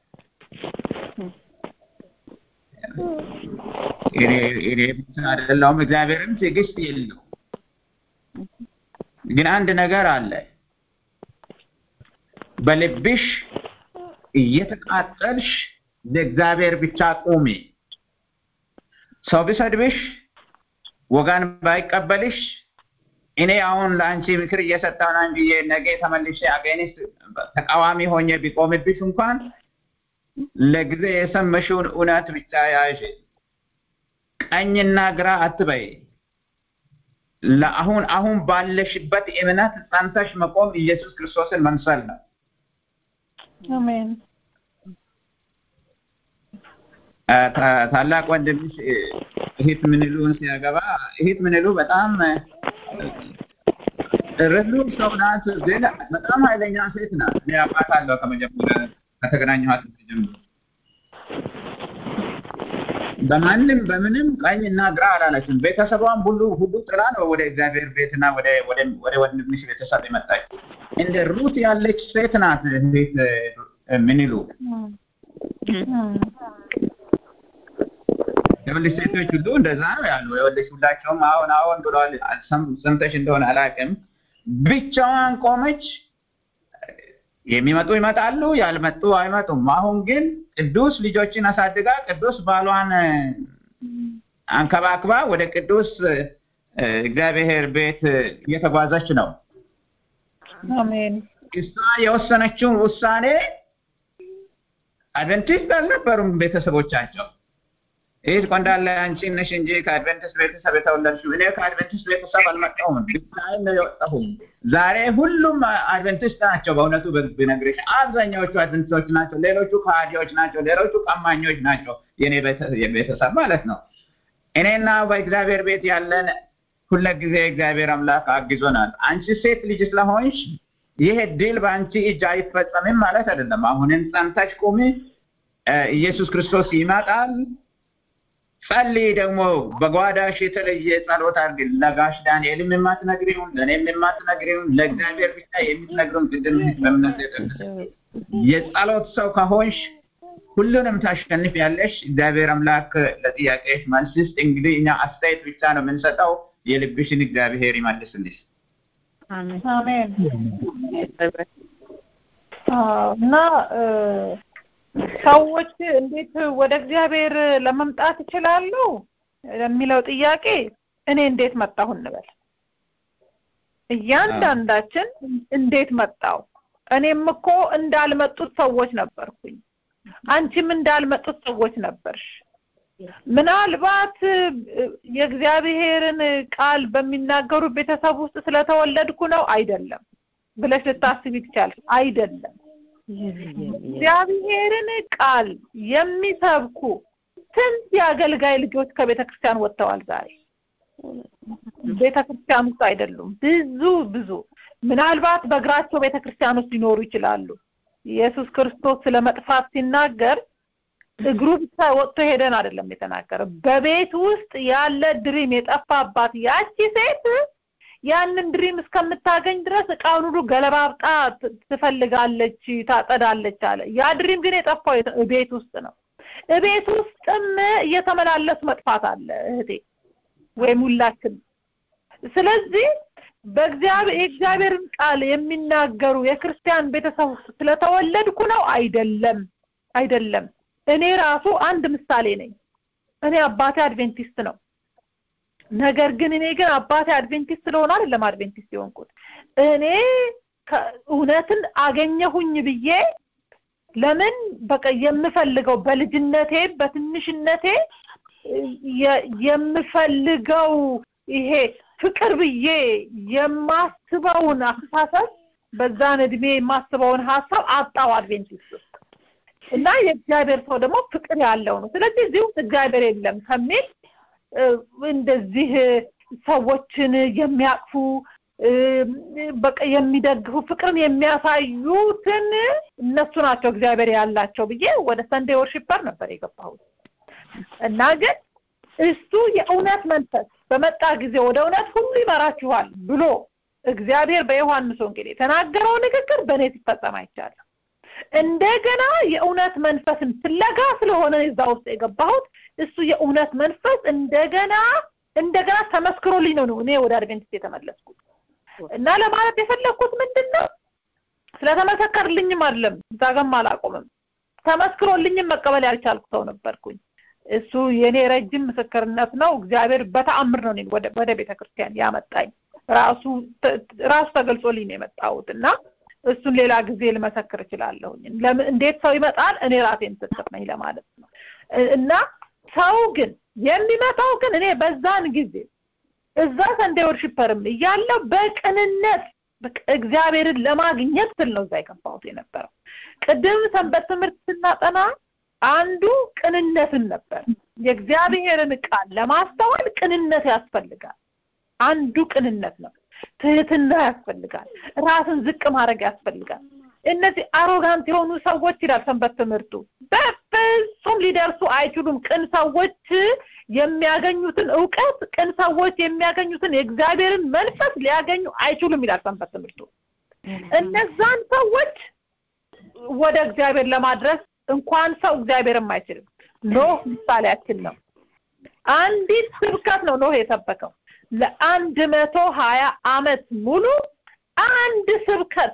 እኔ ብቻ አይደለሁም፣ እግዚአብሔርም ትዕግስት የለው። ግን አንድ ነገር አለ። በልብሽ እየተቃጠልሽ ለእግዚአብሔር ብቻ ቁሚ። ሰው ቢሰድብሽ ወጋን ባይቀበልሽ እኔ አሁን ለአንቺ ምክር እየሰጠሁ ነው እንጂ ነገ ተመልሼ አገኒስት ተቃዋሚ ሆኜ ቢቆምብሽ እንኳን ለጊዜ የሰመሽውን እውነት ብቻ ያዥ። ቀኝና ግራ አትበይ። ለአሁን አሁን ባለሽበት እምነት ጸንተሽ መቆም ኢየሱስ ክርስቶስን መምሰል ነው። አሜን ታላቅ ወንድምሽ እህት ምንሉን ሲያገባ እህት ምንሉ በጣም ርህሩ ሰው ናት፣ ግን በጣም ኃይለኛ ሴት ናት። እኔ አውቃታለሁ ከመጀመሪያ ከተገናኘኋት ጀምሮ በማንም በምንም ቀኝ እና ግራ አላለችም። ቤተሰቧን ሁሉ ሁሉ ጥላ ነው ወደ እግዚአብሔር ቤትና ወደ ወደ ወደ ወንድምሽ ቤተሰብ የመጣች። እንደ ሩት ያለች ሴት ናት እህት ምንሉ የወለሽ ሴቶች ሁሉ እንደዛ ነው ያሉ። የወለሽ ሁላቸውም አሁን አሁን ብለዋል። ሰምተሽ እንደሆነ አላውቅም። ብቻዋን ቆመች። የሚመጡ ይመጣሉ፣ ያልመጡ አይመጡም። አሁን ግን ቅዱስ ልጆችን አሳድጋ ቅዱስ ባሏን አንከባክባ ወደ ቅዱስ እግዚአብሔር ቤት እየተጓዘች ነው። አሜን እሷ የወሰነችውን ውሳኔ አድቨንቲስት አልነበሩም ቤተሰቦቻቸው። ይህ ቆንዳለ አንቺ ነሽ እንጂ ከአድቨንቲስት ቤተሰብ የተወለድሽው። እኔ ከአድቨንቲስት ቤተሰብ አልመጣሁም፣ ብቻዬን ነው የወጣሁም። ዛሬ ሁሉም አድቨንቲስት ናቸው። በእውነቱ ብነግርሽ አብዛኛዎቹ አድቨንቲስቶች ናቸው። ሌሎቹ ከሃዲዎች ናቸው። ሌሎቹ ቀማኞች ናቸው። የኔ ቤተሰብ ማለት ነው። እኔና በእግዚአብሔር ቤት ያለን ሁለጊዜ እግዚአብሔር አምላክ አግዞናል። አንቺ ሴት ልጅ ስለሆንሽ ይሄ ድል በአንቺ እጅ አይፈጸምም ማለት አይደለም። አሁንም ጸንተሽ ቁሚ። ኢየሱስ ክርስቶስ ይመጣል። ጸልይ ደግሞ በጓዳሽ የተለየ ጸሎት አድርግ። ለጋሽ ዳንኤልም የማትነግሪውን ለእኔም የማትነግሪውን ለእግዚአብሔር ብቻ የምትነግሪውን ቅድም በእምነት የጠቀሰ የጸሎት ሰው ከሆንሽ ሁሉንም ታሸንፍ ያለሽ። እግዚአብሔር አምላክ ለጥያቄሽ መልስ ስጥ። እንግዲህ እኛ አስተያየት ብቻ ነው የምንሰጠው። የልብሽን እግዚአብሔር ይመልስልሽ። አሜን እና ሰዎች እንዴት ወደ እግዚአብሔር ለመምጣት ይችላሉ ለሚለው ጥያቄ እኔ እንዴት መጣሁ እንበል። እያንዳንዳችን እንዴት መጣው? እኔም እኮ እንዳልመጡት ሰዎች ነበርኩኝ። አንቺም እንዳልመጡት ሰዎች ነበርሽ። ምናልባት የእግዚአብሔርን ቃል በሚናገሩ ቤተሰብ ውስጥ ስለተወለድኩ ነው አይደለም ብለሽ ልታስቢ ትቻለሽ። አይደለም እግዚአብሔርን ቃል የሚሰብኩ ስንት የአገልጋይ ልጆች ከቤተ ክርስቲያን ወጥተዋል። ዛሬ ቤተ ክርስቲያን ውስጥ አይደሉም። ብዙ ብዙ ምናልባት በእግራቸው ቤተ ክርስቲያን ውስጥ ሊኖሩ ይችላሉ። ኢየሱስ ክርስቶስ ስለ መጥፋት ሲናገር እግሩ ብቻ ወጥቶ ሄደን አይደለም የተናገረው። በቤት ውስጥ ያለ ድሪም የጠፋባት ያቺ ሴት ያንን ድሪም እስከምታገኝ ድረስ እቃውን ሁሉ ገለባብጣ ትፈልጋለች፣ ታጸዳለች አለ። ያ ድሪም ግን የጠፋው ቤት ውስጥ ነው። ቤት ውስጥም እየተመላለሱ መጥፋት አለ እህቴ ወይም ሁላችን። ስለዚህ በእግዚአብሔር የእግዚአብሔርን ቃል የሚናገሩ የክርስቲያን ቤተሰብ ውስጥ ስለተወለድኩ ነው አይደለም፣ አይደለም። እኔ ራሱ አንድ ምሳሌ ነኝ። እኔ አባቴ አድቬንቲስት ነው። ነገር ግን እኔ ግን አባቴ አድቬንቲስት ስለሆነ አይደለም አድቬንቲስት የሆንኩት። እኔ እውነትን አገኘሁኝ ብዬ ለምን በቃ የምፈልገው በልጅነቴ በትንሽነቴ የምፈልገው ይሄ ፍቅር ብዬ የማስበውን አስተሳሰብ በዛን እድሜ የማስበውን ሀሳብ አጣው አድቬንቲስት ውስጥ እና የእግዚአብሔር ሰው ደግሞ ፍቅር ያለው ነው። ስለዚህ እዚህ ውስጥ እግዚአብሔር የለም ከሚል እንደዚህ ሰዎችን የሚያቅፉ በቃ የሚደግፉ ፍቅርን የሚያሳዩትን እነሱ ናቸው እግዚአብሔር ያላቸው ብዬ ወደ ሰንዴ ወርሺፐር ነበር የገባሁት እና ግን እሱ የእውነት መንፈስ በመጣ ጊዜ ወደ እውነት ሁሉ ይመራችኋል ብሎ እግዚአብሔር በዮሐንስ ወንጌል የተናገረው ንግግር በእኔ ሲፈጸም አይቻለሁ። እንደገና የእውነት መንፈስን ፍለጋ ስለሆነ እዛ ውስጥ የገባሁት እሱ የእውነት መንፈስ እንደገና እንደገና ተመስክሮልኝ ነው እኔ ወደ አድቬንቲስት የተመለስኩት እና ለማለት የፈለግኩት ምንድን ነው ስለተመሰከርልኝም አይደለም እዛ ጋርም አላቆምም ተመስክሮልኝም መቀበል ያልቻልኩ ሰው ነበርኩኝ እሱ የኔ ረጅም ምስክርነት ነው እግዚአብሔር በተአምር ነው ወደ ወደ ቤተክርስቲያን ያመጣኝ ራሱ ራሱ ተገልጾልኝ ነው የመጣሁት እና እሱን ሌላ ጊዜ ልመሰክር እችላለሁኝ እንዴት ሰው ይመጣል እኔ ራሴ ምስክር ነኝ ለማለት ነው እና ሰው ግን የሚመጣው ግን እኔ በዛን ጊዜ እዛ ሰንዴ ወርሺፐርም እያለው በቅንነት በቃ እግዚአብሔርን ለማግኘት ስል ነው እዛ የገባሁት የነበረው ቅድም ሰንበት ትምህርት ስናጠና አንዱ ቅንነትን ነበር የእግዚአብሔርን ቃል ለማስተዋል ቅንነት ያስፈልጋል አንዱ ቅንነት ነው ትህትና ያስፈልጋል ራስን ዝቅ ማድረግ ያስፈልጋል እነዚህ አሮጋንት የሆኑ ሰዎች ይላል ሰንበት ትምህርቱ በፍጹም ሊደርሱ አይችሉም ቅን ሰዎች የሚያገኙትን እውቀት ቅን ሰዎች የሚያገኙትን የእግዚአብሔርን መንፈስ ሊያገኙ አይችሉም ይላል ሰንበት ትምህርቱ እነዛን ሰዎች ወደ እግዚአብሔር ለማድረስ እንኳን ሰው እግዚአብሔርም አይችልም ኖህ ምሳሌያችን ነው አንዲት ስብከት ነው ኖህ የሰበከው ለአንድ መቶ ሀያ አመት ሙሉ አንድ ስብከት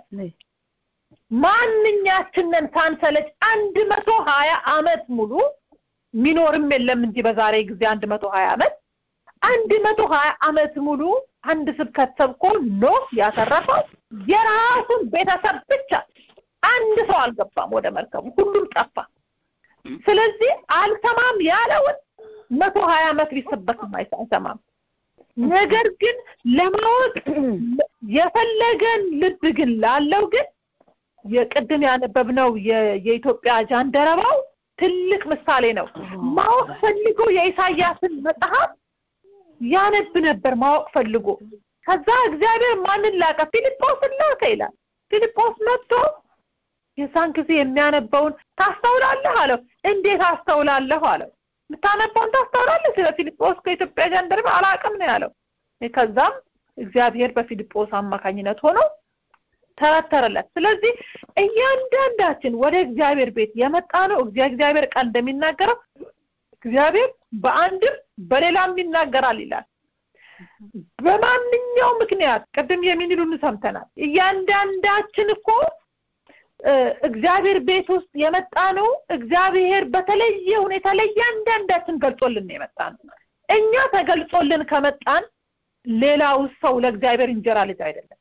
ማንኛችንን ሳንሰለች አንድ መቶ ሀያ አመት ሙሉ ሚኖርም የለም እንጂ በዛሬ ጊዜ አንድ መቶ ሀያ አመት አንድ መቶ ሀያ አመት ሙሉ አንድ ስብከት ሰብኮ ኖህ ያተረፈው የራሱን ቤተሰብ ብቻ አንድ ሰው አልገባም ወደ መርከቡ ሁሉም ጠፋ ስለዚህ አልሰማም ያለውን መቶ ሀያ አመት ቢሰበክም አይሰማም ነገር ግን ለማወቅ የፈለገን ልብ ግን ላለው ግን የቅድም ያነበብነው የኢትዮጵያ ጃንደረባው ትልቅ ምሳሌ ነው ማወቅ ፈልጎ የኢሳያስን መጽሐፍ ያነብ ነበር ማወቅ ፈልጎ ከዛ እግዚአብሔር ማንን ላከ ፊልጶስን ላከ ይላል ፊልጶስ መጥቶ የዛን ጊዜ የሚያነበውን ታስተውላለህ አለው እንዴት አስተውላለሁ አለው የምታነባውን ታስተውላለህ ስለ ፊልጶስ ከኢትዮጵያ ጃንደረባ አላቅም ነው ያለው ከዛም እግዚአብሔር በፊልጶስ አማካኝነት ሆኖ ተረተረለት ስለዚህ እያንዳንዳችን ወደ እግዚአብሔር ቤት የመጣ ነው እግዚአብሔር ቃል እንደሚናገረው እግዚአብሔር በአንድም በሌላም ይናገራል ይላል በማንኛው ምክንያት ቅድም የሚንሉን ሰምተናል እያንዳንዳችን እኮ እግዚአብሔር ቤት ውስጥ የመጣ ነው እግዚአብሔር በተለየ ሁኔታ ለእያንዳንዳችን ገልጾልን የመጣ ነው እኛ ተገልጾልን ከመጣን ሌላው ሰው ለእግዚአብሔር እንጀራ ልጅ አይደለም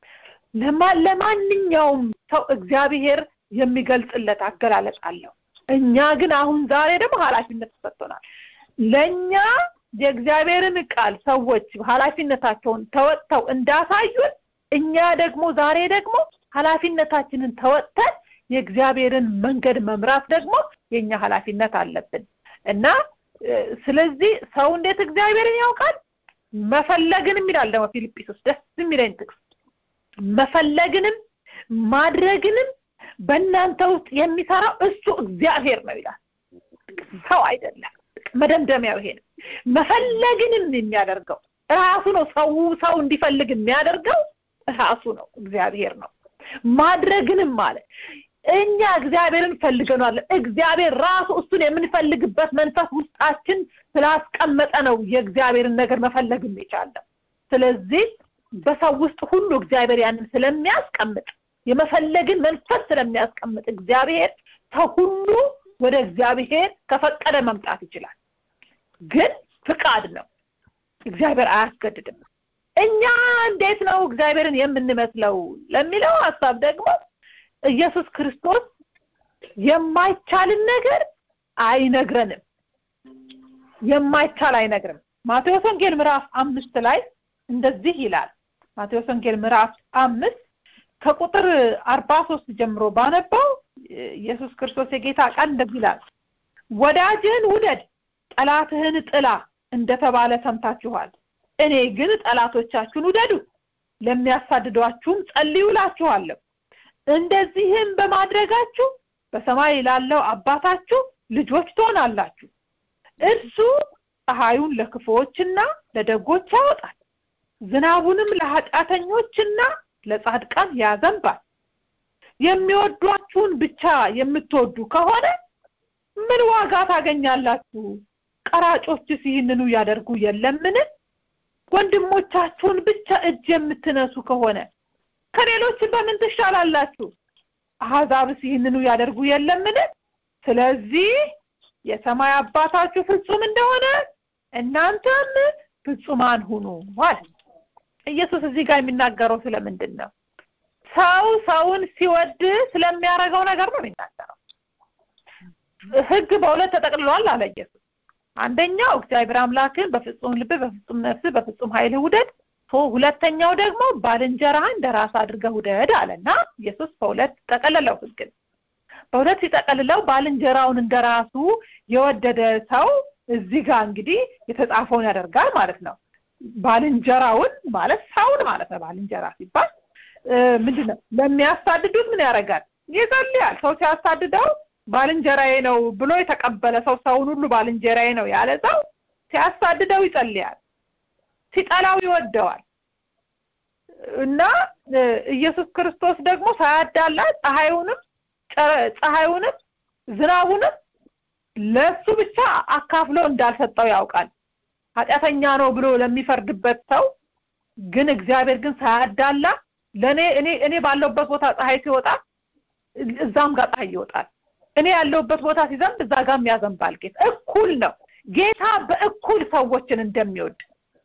ለማንኛውም ሰው እግዚአብሔር የሚገልጽለት አገላለጽ አለው እኛ ግን አሁን ዛሬ ደግሞ ኃላፊነት ተሰጥቶናል ለእኛ የእግዚአብሔርን ቃል ሰዎች ኃላፊነታቸውን ተወጥተው እንዳሳዩን እኛ ደግሞ ዛሬ ደግሞ ኃላፊነታችንን ተወጥተን የእግዚአብሔርን መንገድ መምራት ደግሞ የኛ ኃላፊነት አለብን እና ስለዚህ ሰው እንዴት እግዚአብሔርን ያውቃል መፈለግንም ይላል ደግሞ ፊልጵስዩስ ደስ የሚለኝ ጥቅስ መፈለግንም ማድረግንም በእናንተ ውስጥ የሚሰራው እሱ እግዚአብሔር ነው ይላል ሰው አይደለም መደምደሚያው ይሄ ነው መፈለግንም የሚያደርገው ራሱ ነው ሰው ሰው እንዲፈልግ የሚያደርገው ራሱ ነው እግዚአብሔር ነው ማድረግንም ማለት እኛ እግዚአብሔርን ፈልገናል እግዚአብሔር ራሱ እሱን የምንፈልግበት መንፈስ ውስጣችን ስላስቀመጠ ነው የእግዚአብሔርን ነገር መፈለግም የቻለው ስለዚህ በሰው ውስጥ ሁሉ እግዚአብሔር ያንን ስለሚያስቀምጥ የመፈለግን መንፈስ ስለሚያስቀምጥ እግዚአብሔር ሰው ሁሉ ወደ እግዚአብሔር ከፈቀደ መምጣት ይችላል ግን ፍቃድ ነው እግዚአብሔር አያስገድድም እኛ እንዴት ነው እግዚአብሔርን የምንመስለው ለሚለው ሀሳብ ደግሞ ኢየሱስ ክርስቶስ የማይቻልን ነገር አይነግረንም የማይቻል አይነግርም ማቴዎስ ወንጌል ምዕራፍ አምስት ላይ እንደዚህ ይላል ማቴዎስ ወንጌል ምዕራፍ አምስት ከቁጥር አርባ ሶስት ጀምሮ ባነባው ኢየሱስ ክርስቶስ የጌታ ቃል እንደዚህ ይላል ወዳጅህን ውደድ ጠላትህን ጥላ እንደተባለ ሰምታችኋል እኔ ግን ጠላቶቻችሁን ውደዱ ለሚያሳድዷችሁም ጸልዩ እላችኋለሁ እንደዚህም በማድረጋችሁ በሰማይ ላለው አባታችሁ ልጆች ትሆናላችሁ እርሱ ፀሐዩን ለክፉዎችና ለደጎች ያወጣል ዝናቡንም ለኃጢአተኞችና ለጻድቃን ያዘንባል የሚወዷችሁን ብቻ የምትወዱ ከሆነ ምን ዋጋ ታገኛላችሁ ቀራጮችስ ይህንኑ ያደርጉ የለምን ወንድሞቻችሁን ብቻ እጅ የምትነሱ ከሆነ ከሌሎች በምን ትሻላላችሁ አሕዛብስ ይህንኑ ያደርጉ የለምን ስለዚህ የሰማይ አባታችሁ ፍጹም እንደሆነ እናንተም ፍጹማን ሁኑ ማለት ኢየሱስ እዚህ ጋር የሚናገረው ስለምንድን ነው ሰው ሰውን ሲወድ ስለሚያደርገው ነገር ነው የሚናገረው ህግ በሁለት ተጠቅልሏል አለ ኢየሱስ አንደኛው እግዚአብሔር አምላክን በፍጹም ልብ በፍጹም ነፍስ በፍጹም ኃይል ውደድ ሁለተኛው ደግሞ ባልንጀራህን እንደራስ አድርገህ ውደድ አለና ኢየሱስ በሁለት ጠቀለለው ህግን በሁለት ሲጠቀልለው ባልንጀራውን እንደራሱ የወደደ ሰው እዚህ ጋር እንግዲህ የተጻፈውን ያደርጋል ማለት ነው ባልንጀራውን ማለት ሰውን ማለት ነው ባልንጀራ ሲባል ምንድን ነው ለሚያሳድዱት ምን ያደርጋል ይጸልያል ሰው ሲያሳድደው ባልንጀራዬ ነው ብሎ የተቀበለ ሰው ሰውን ሁሉ ባልንጀራዬ ነው ያለ ሰው ሲያሳድደው ይጸልያል ሲጠላው ይወደዋል እና ኢየሱስ ክርስቶስ ደግሞ ሳያዳላ ፀሐዩንም ፀሐዩንም ዝናቡንም ለሱ ብቻ አካፍሎ እንዳልሰጠው ያውቃል ኃጢአተኛ ነው ብሎ ለሚፈርድበት ሰው ግን እግዚአብሔር ግን ሳያዳላ ለኔ እኔ እኔ ባለውበት ቦታ ፀሐይ ሲወጣ እዛም ጋር ፀሐይ ይወጣል እኔ ያለውበት ቦታ ሲዘንብ እዛ ጋር ያዘንባል ጌታ እኩል ነው ጌታ በእኩል ሰዎችን እንደሚወድ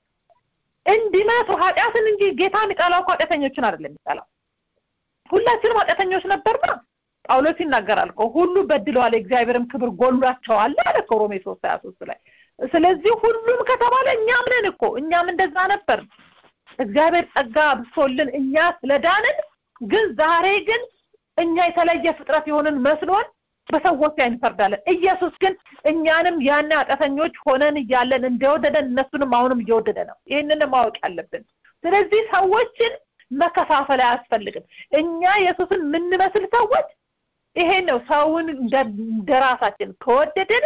እንዲመቱ ኃጢአትን እንጂ ጌታ የሚጠላው እኮ ኃጢአተኞችን አይደለም የሚጠላው ሁላችንም ኃጢአተኞች ነበርና ጳውሎስ ይናገራል እኮ ሁሉ በድለዋል የእግዚአብሔርም ክብር ጎሏቸዋል አለ እኮ ሮሜ ሶስት ሀያ ሶስት ላይ ስለዚህ ሁሉም ከተባለ እኛም ነን እኮ እኛም እንደዛ ነበር እግዚአብሔር ጸጋ ብሶልን እኛ ስለዳንን ግን ዛሬ ግን እኛ የተለየ ፍጥረት የሆንን መስሎን በሰዎች ላይ እንፈርዳለን ኢየሱስ ግን እኛንም ያን ኃጢአተኞች ሆነን እያለን እንደወደደን እነሱንም አሁንም እየወደደ ነው ይህንን ማወቅ ያለብን ስለዚህ ሰዎችን መከፋፈል አያስፈልግም እኛ ኢየሱስን የምንመስል ሰዎች ይሄ ነው ሰውን እንደ ራሳችን ከወደድን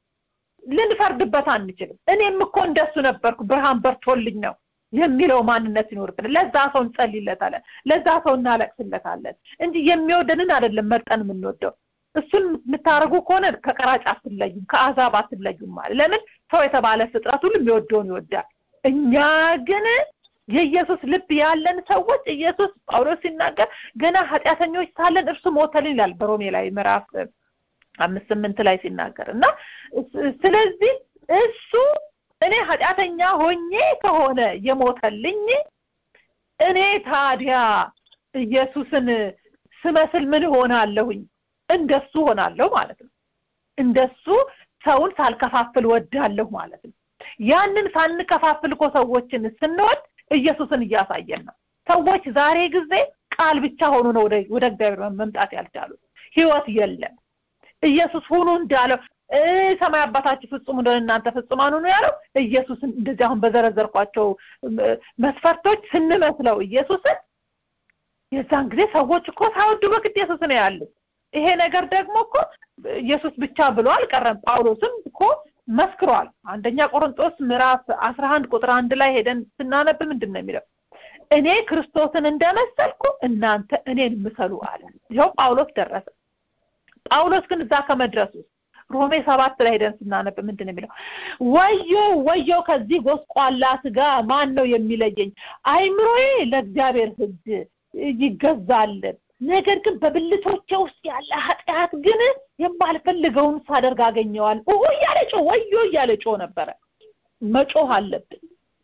ልንፈርድበት አንችልም እኔም እኮ እንደሱ ነበርኩ ብርሃን በርቶልኝ ነው የሚለው ማንነት ይኖርብን ለዛ ሰው እንጸልይለታለን ለዛ ሰው እናለቅስለታለን እንጂ የሚወደንን አይደለም መርጠን የምንወደው እሱን የምታደርጉ ከሆነ ከቀራጭ አትለዩም ከአዛብ አትለዩም ማለት ለምን ሰው የተባለ ፍጥረት ሁሉ የሚወደውን ይወዳል እኛ ግን የኢየሱስ ልብ ያለን ሰዎች ኢየሱስ ጳውሎስ ሲናገር ገና ኃጢአተኞች ሳለን እርሱ ሞተልን ይላል በሮሜ ላይ ምዕራፍ አምስት ስምንት ላይ ሲናገር እና ስለዚህ እሱ እኔ ኃጢአተኛ ሆኜ ከሆነ የሞተልኝ እኔ ታዲያ ኢየሱስን ስመስል ምን ሆናለሁኝ እንደሱ ሆናለሁ ማለት ነው እንደሱ ሰውን ሳልከፋፍል ወዳለሁ ማለት ነው ያንን ሳንከፋፍል እኮ ሰዎችን ስንወድ ኢየሱስን እያሳየን ነው ሰዎች ዛሬ ጊዜ ቃል ብቻ ሆኑ ነው ወደ እግዚአብሔር መምጣት ያልቻሉት ህይወት የለም ኢየሱስ ሁኑ እንዳለው ሰማይ አባታችሁ ፍጹም እንደሆነ እናንተ ፍጹማን ሁኑ ያለው ኢየሱስን እንደዚህ አሁን በዘረዘርኳቸው መስፈርቶች ስንመስለው ኢየሱስን የዛን ጊዜ ሰዎች እኮ ሳይወዱ በግድ ኢየሱስን ያሉ ይሄ ነገር ደግሞ እኮ ኢየሱስ ብቻ ብሎ አልቀረም ጳውሎስም እኮ መስክሯል አንደኛ ቆሮንጦስ ምዕራፍ አስራ አንድ ቁጥር አንድ ላይ ሄደን ስናነብ ምንድን ነው የሚለው እኔ ክርስቶስን እንደመሰልኩ እናንተ እኔን ምሰሉ አለ ይኸው ጳውሎስ ደረሰ ጳውሎስ ግን እዛ ከመድረሱ ሮሜ ሰባት ላይ ሄደን ስናነብ ምንድን ነው የሚለው ወዮ ወዮ ከዚህ ጎስቋላ ስጋ ማን ነው የሚለየኝ አይምሮዬ ለእግዚአብሔር ህግ ይገዛል ነገር ግን በብልቶቼ ውስጥ ያለ ኃጢአት ግን የማልፈልገውን ሳደርግ አገኘዋል ኦ እያለ ጮ ወዮ እያለ ጮ ነበረ መጮህ አለብን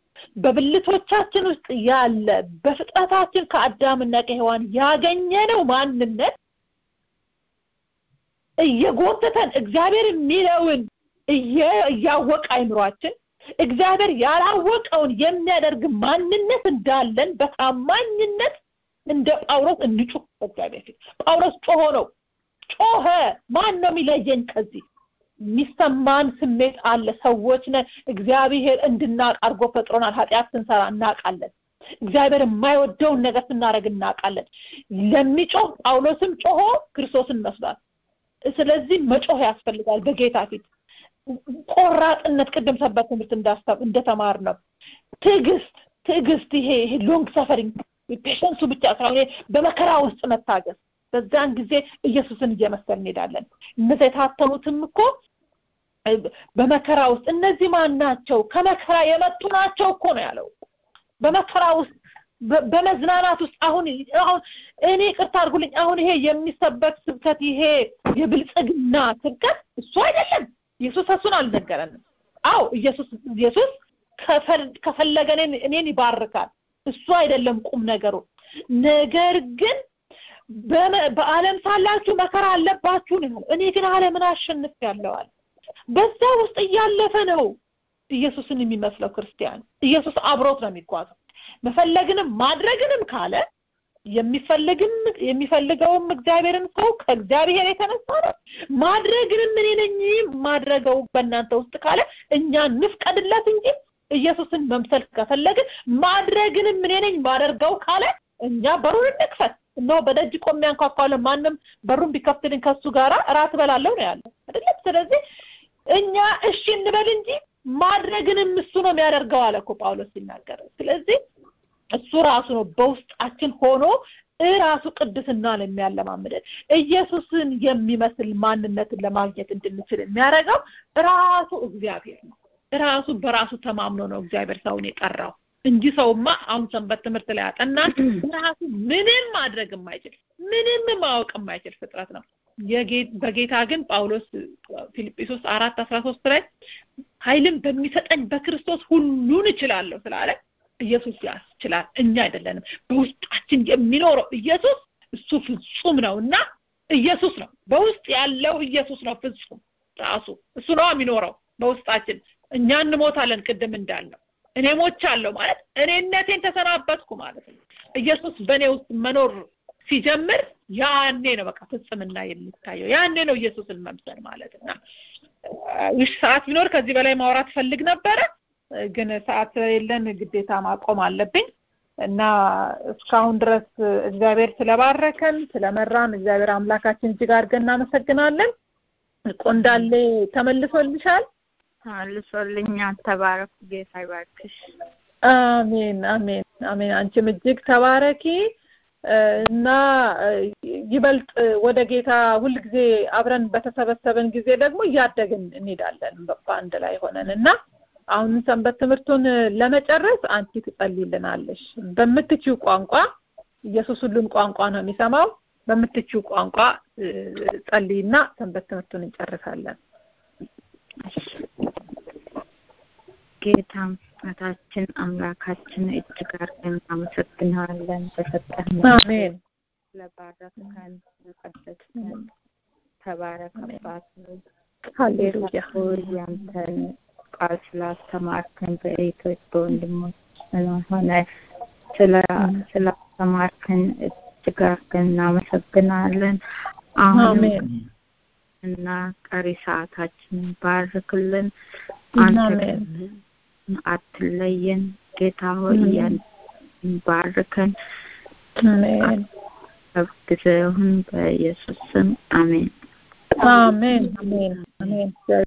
በብልቶቻችን ውስጥ ያለ በፍጥረታችን ከአዳምና ከሔዋን ያገኘነው ማንነት እየጎተተን እግዚአብሔር የሚለውን እያወቀ አይምሯችን እግዚአብሔር ያላወቀውን የሚያደርግ ማንነት እንዳለን በታማኝነት እንደ ጳውሎስ እንጩህ በእግዚአብሔር ፊት ጳውሎስ ጮሆ ነው ጮኸ ማን ነው የሚለየኝ ከዚህ የሚሰማን ስሜት አለ ሰዎች ነን እግዚአብሔር እንድናቅ አድርጎ ፈጥሮናል ኃጢአት ስንሰራ እናውቃለን እግዚአብሔር የማይወደውን ነገር ስናደርግ እናውቃለን ለሚጮህ ጳውሎስም ጮሆ ክርስቶስን መስሏል ስለዚህ መጮህ ያስፈልጋል በጌታ ፊት ቆራጥነት ቅድም ሰበት ትምህርት እንዳስታብ እንደተማር ነው ትዕግስት ትዕግስት ይሄ ይሄ ሎንግ ሰፈሪንግ ፔሸንሱ ብቻ ሳይሆን በመከራ ውስጥ መታገስ በዛን ጊዜ ኢየሱስን እየመሰል እንሄዳለን እነዚ የታተሙትም እኮ በመከራ ውስጥ እነዚህ ማን ናቸው ከመከራ የመጡ ናቸው እኮ ነው ያለው በመከራ ውስጥ በመዝናናት ውስጥ አሁን አሁን እኔ ቅርታ አድርጉልኝ አሁን ይሄ የሚሰበክ ስብከት ይሄ የብልጽግና ስብከት እሱ አይደለም ኢየሱስ እሱን አልነገረንም አው ኢየሱስ ኢየሱስ ከፈለገ እኔን ይባርካል እሱ አይደለም ቁም ነገሩ ነገር ግን በአለም ሳላችሁ መከራ አለባችሁ ነው እኔ ግን አለምን አሸንፍ ያለዋል በዛ ውስጥ እያለፈ ነው ኢየሱስን የሚመስለው ክርስቲያን ኢየሱስ አብሮት ነው የሚጓዘው መፈለግንም ማድረግንም ካለ የሚፈልግም የሚፈልገውም እግዚአብሔርን ሰው ከእግዚአብሔር የተነሳ ነው ማድረግንም እኔ ነኝ ማድረገው በእናንተ ውስጥ ካለ እኛ እንፍቀድለት እንጂ ኢየሱስን መምሰል ከፈለግን ማድረግንም እኔ ነኝ ማደርገው ካለ እኛ በሩን እንክፈት እነሆ በደጅ ቆሜ አንኳኳለሁ ማንም በሩን ቢከፍትልኝ ከሱ ጋራ እራት እበላለሁ ነው ያለው አይደለም ስለዚህ እኛ እሺ እንበል እንጂ ማድረግንም እሱ ነው የሚያደርገው አለ እኮ ጳውሎስ ሲናገር ስለዚህ እሱ ራሱ ነው በውስጣችን ሆኖ እራሱ ቅድስና ነው የሚያለማምደን ኢየሱስን የሚመስል ማንነትን ለማግኘት እንድንችል የሚያደርገው ራሱ እግዚአብሔር ነው ራሱ በራሱ ተማምኖ ነው እግዚአብሔር ሰውን የጠራው እንጂ ሰውማ አሁን ሰንበት ትምህርት ላይ አጠናን ራሱ ምንም ማድረግ የማይችል ምንም ማወቅ የማይችል ፍጥረት ነው በጌታ ግን ጳውሎስ ፊልጵስዩስ አራት አስራ ሶስት ላይ ኃይልን በሚሰጠኝ በክርስቶስ ሁሉን እችላለሁ ስላለ ኢየሱስ ያስችላል እኛ አይደለንም በውስጣችን የሚኖረው ኢየሱስ እሱ ፍጹም ነው እና ኢየሱስ ነው በውስጥ ያለው ኢየሱስ ነው ፍጹም ራሱ እሱ ነው የሚኖረው በውስጣችን እኛ እንሞታለን ቅድም እንዳልነው እኔ ሞቻለሁ ማለት እኔነቴን ተሰናበትኩ ማለት ነው ኢየሱስ በእኔ ውስጥ መኖር ሲጀምር ያኔ ነው በቃ ፍጽምና የሚታየው ያኔ ነው ኢየሱስን መምሰል ማለት እና ይህ ሰዓት ቢኖር ከዚህ በላይ ማውራት ፈልግ ነበረ ግን ሰዓት ስለሌለን ግዴታ ማቆም አለብኝ እና እስካሁን ድረስ እግዚአብሔር ስለባረከን ስለመራን እግዚአብሔር አምላካችን እጅግ አድርገን እናመሰግናለን ቆንዳሌ ተመልሶልሻል መልሶልኛል ተባረኩ ጌታ ይባርክሽ አሜን አሜን አሜን አንቺም እጅግ ተባረኪ እና ይበልጥ ወደ ጌታ ሁልጊዜ አብረን በተሰበሰበን ጊዜ ደግሞ እያደግን እንሄዳለን በአንድ ላይ ሆነን እና አሁን ሰንበት ትምህርቱን ለመጨረስ አንቺ ትጸልይልናለሽ በምትችው ቋንቋ ኢየሱስ ሁሉን ቋንቋ ነው የሚሰማው በምትችው ቋንቋ ጸልይና ሰንበት ትምህርቱን እንጨርሳለን ጌታ አባታችን አምላካችን እጅግ አድርገን እናመሰግናለን በሰጠን አሜን ስለባረከን ስለቀደስከን ተባረክ አባት ሃሌሉያ ያንተን ቃል ስላስተማርከን በእህቶች በወንድሞች ስለሆነ ስላስተማርከን እጅግ አድርገን እናመሰግናለን አሁንም እና ቀሪ ሰዓታችንን ባርክልን አንተ አትለየን ጌታ ሆይ ያን ባርከን አሜን ጊዜውን በኢየሱስ ስም አሜን አሜን አሜን አሜን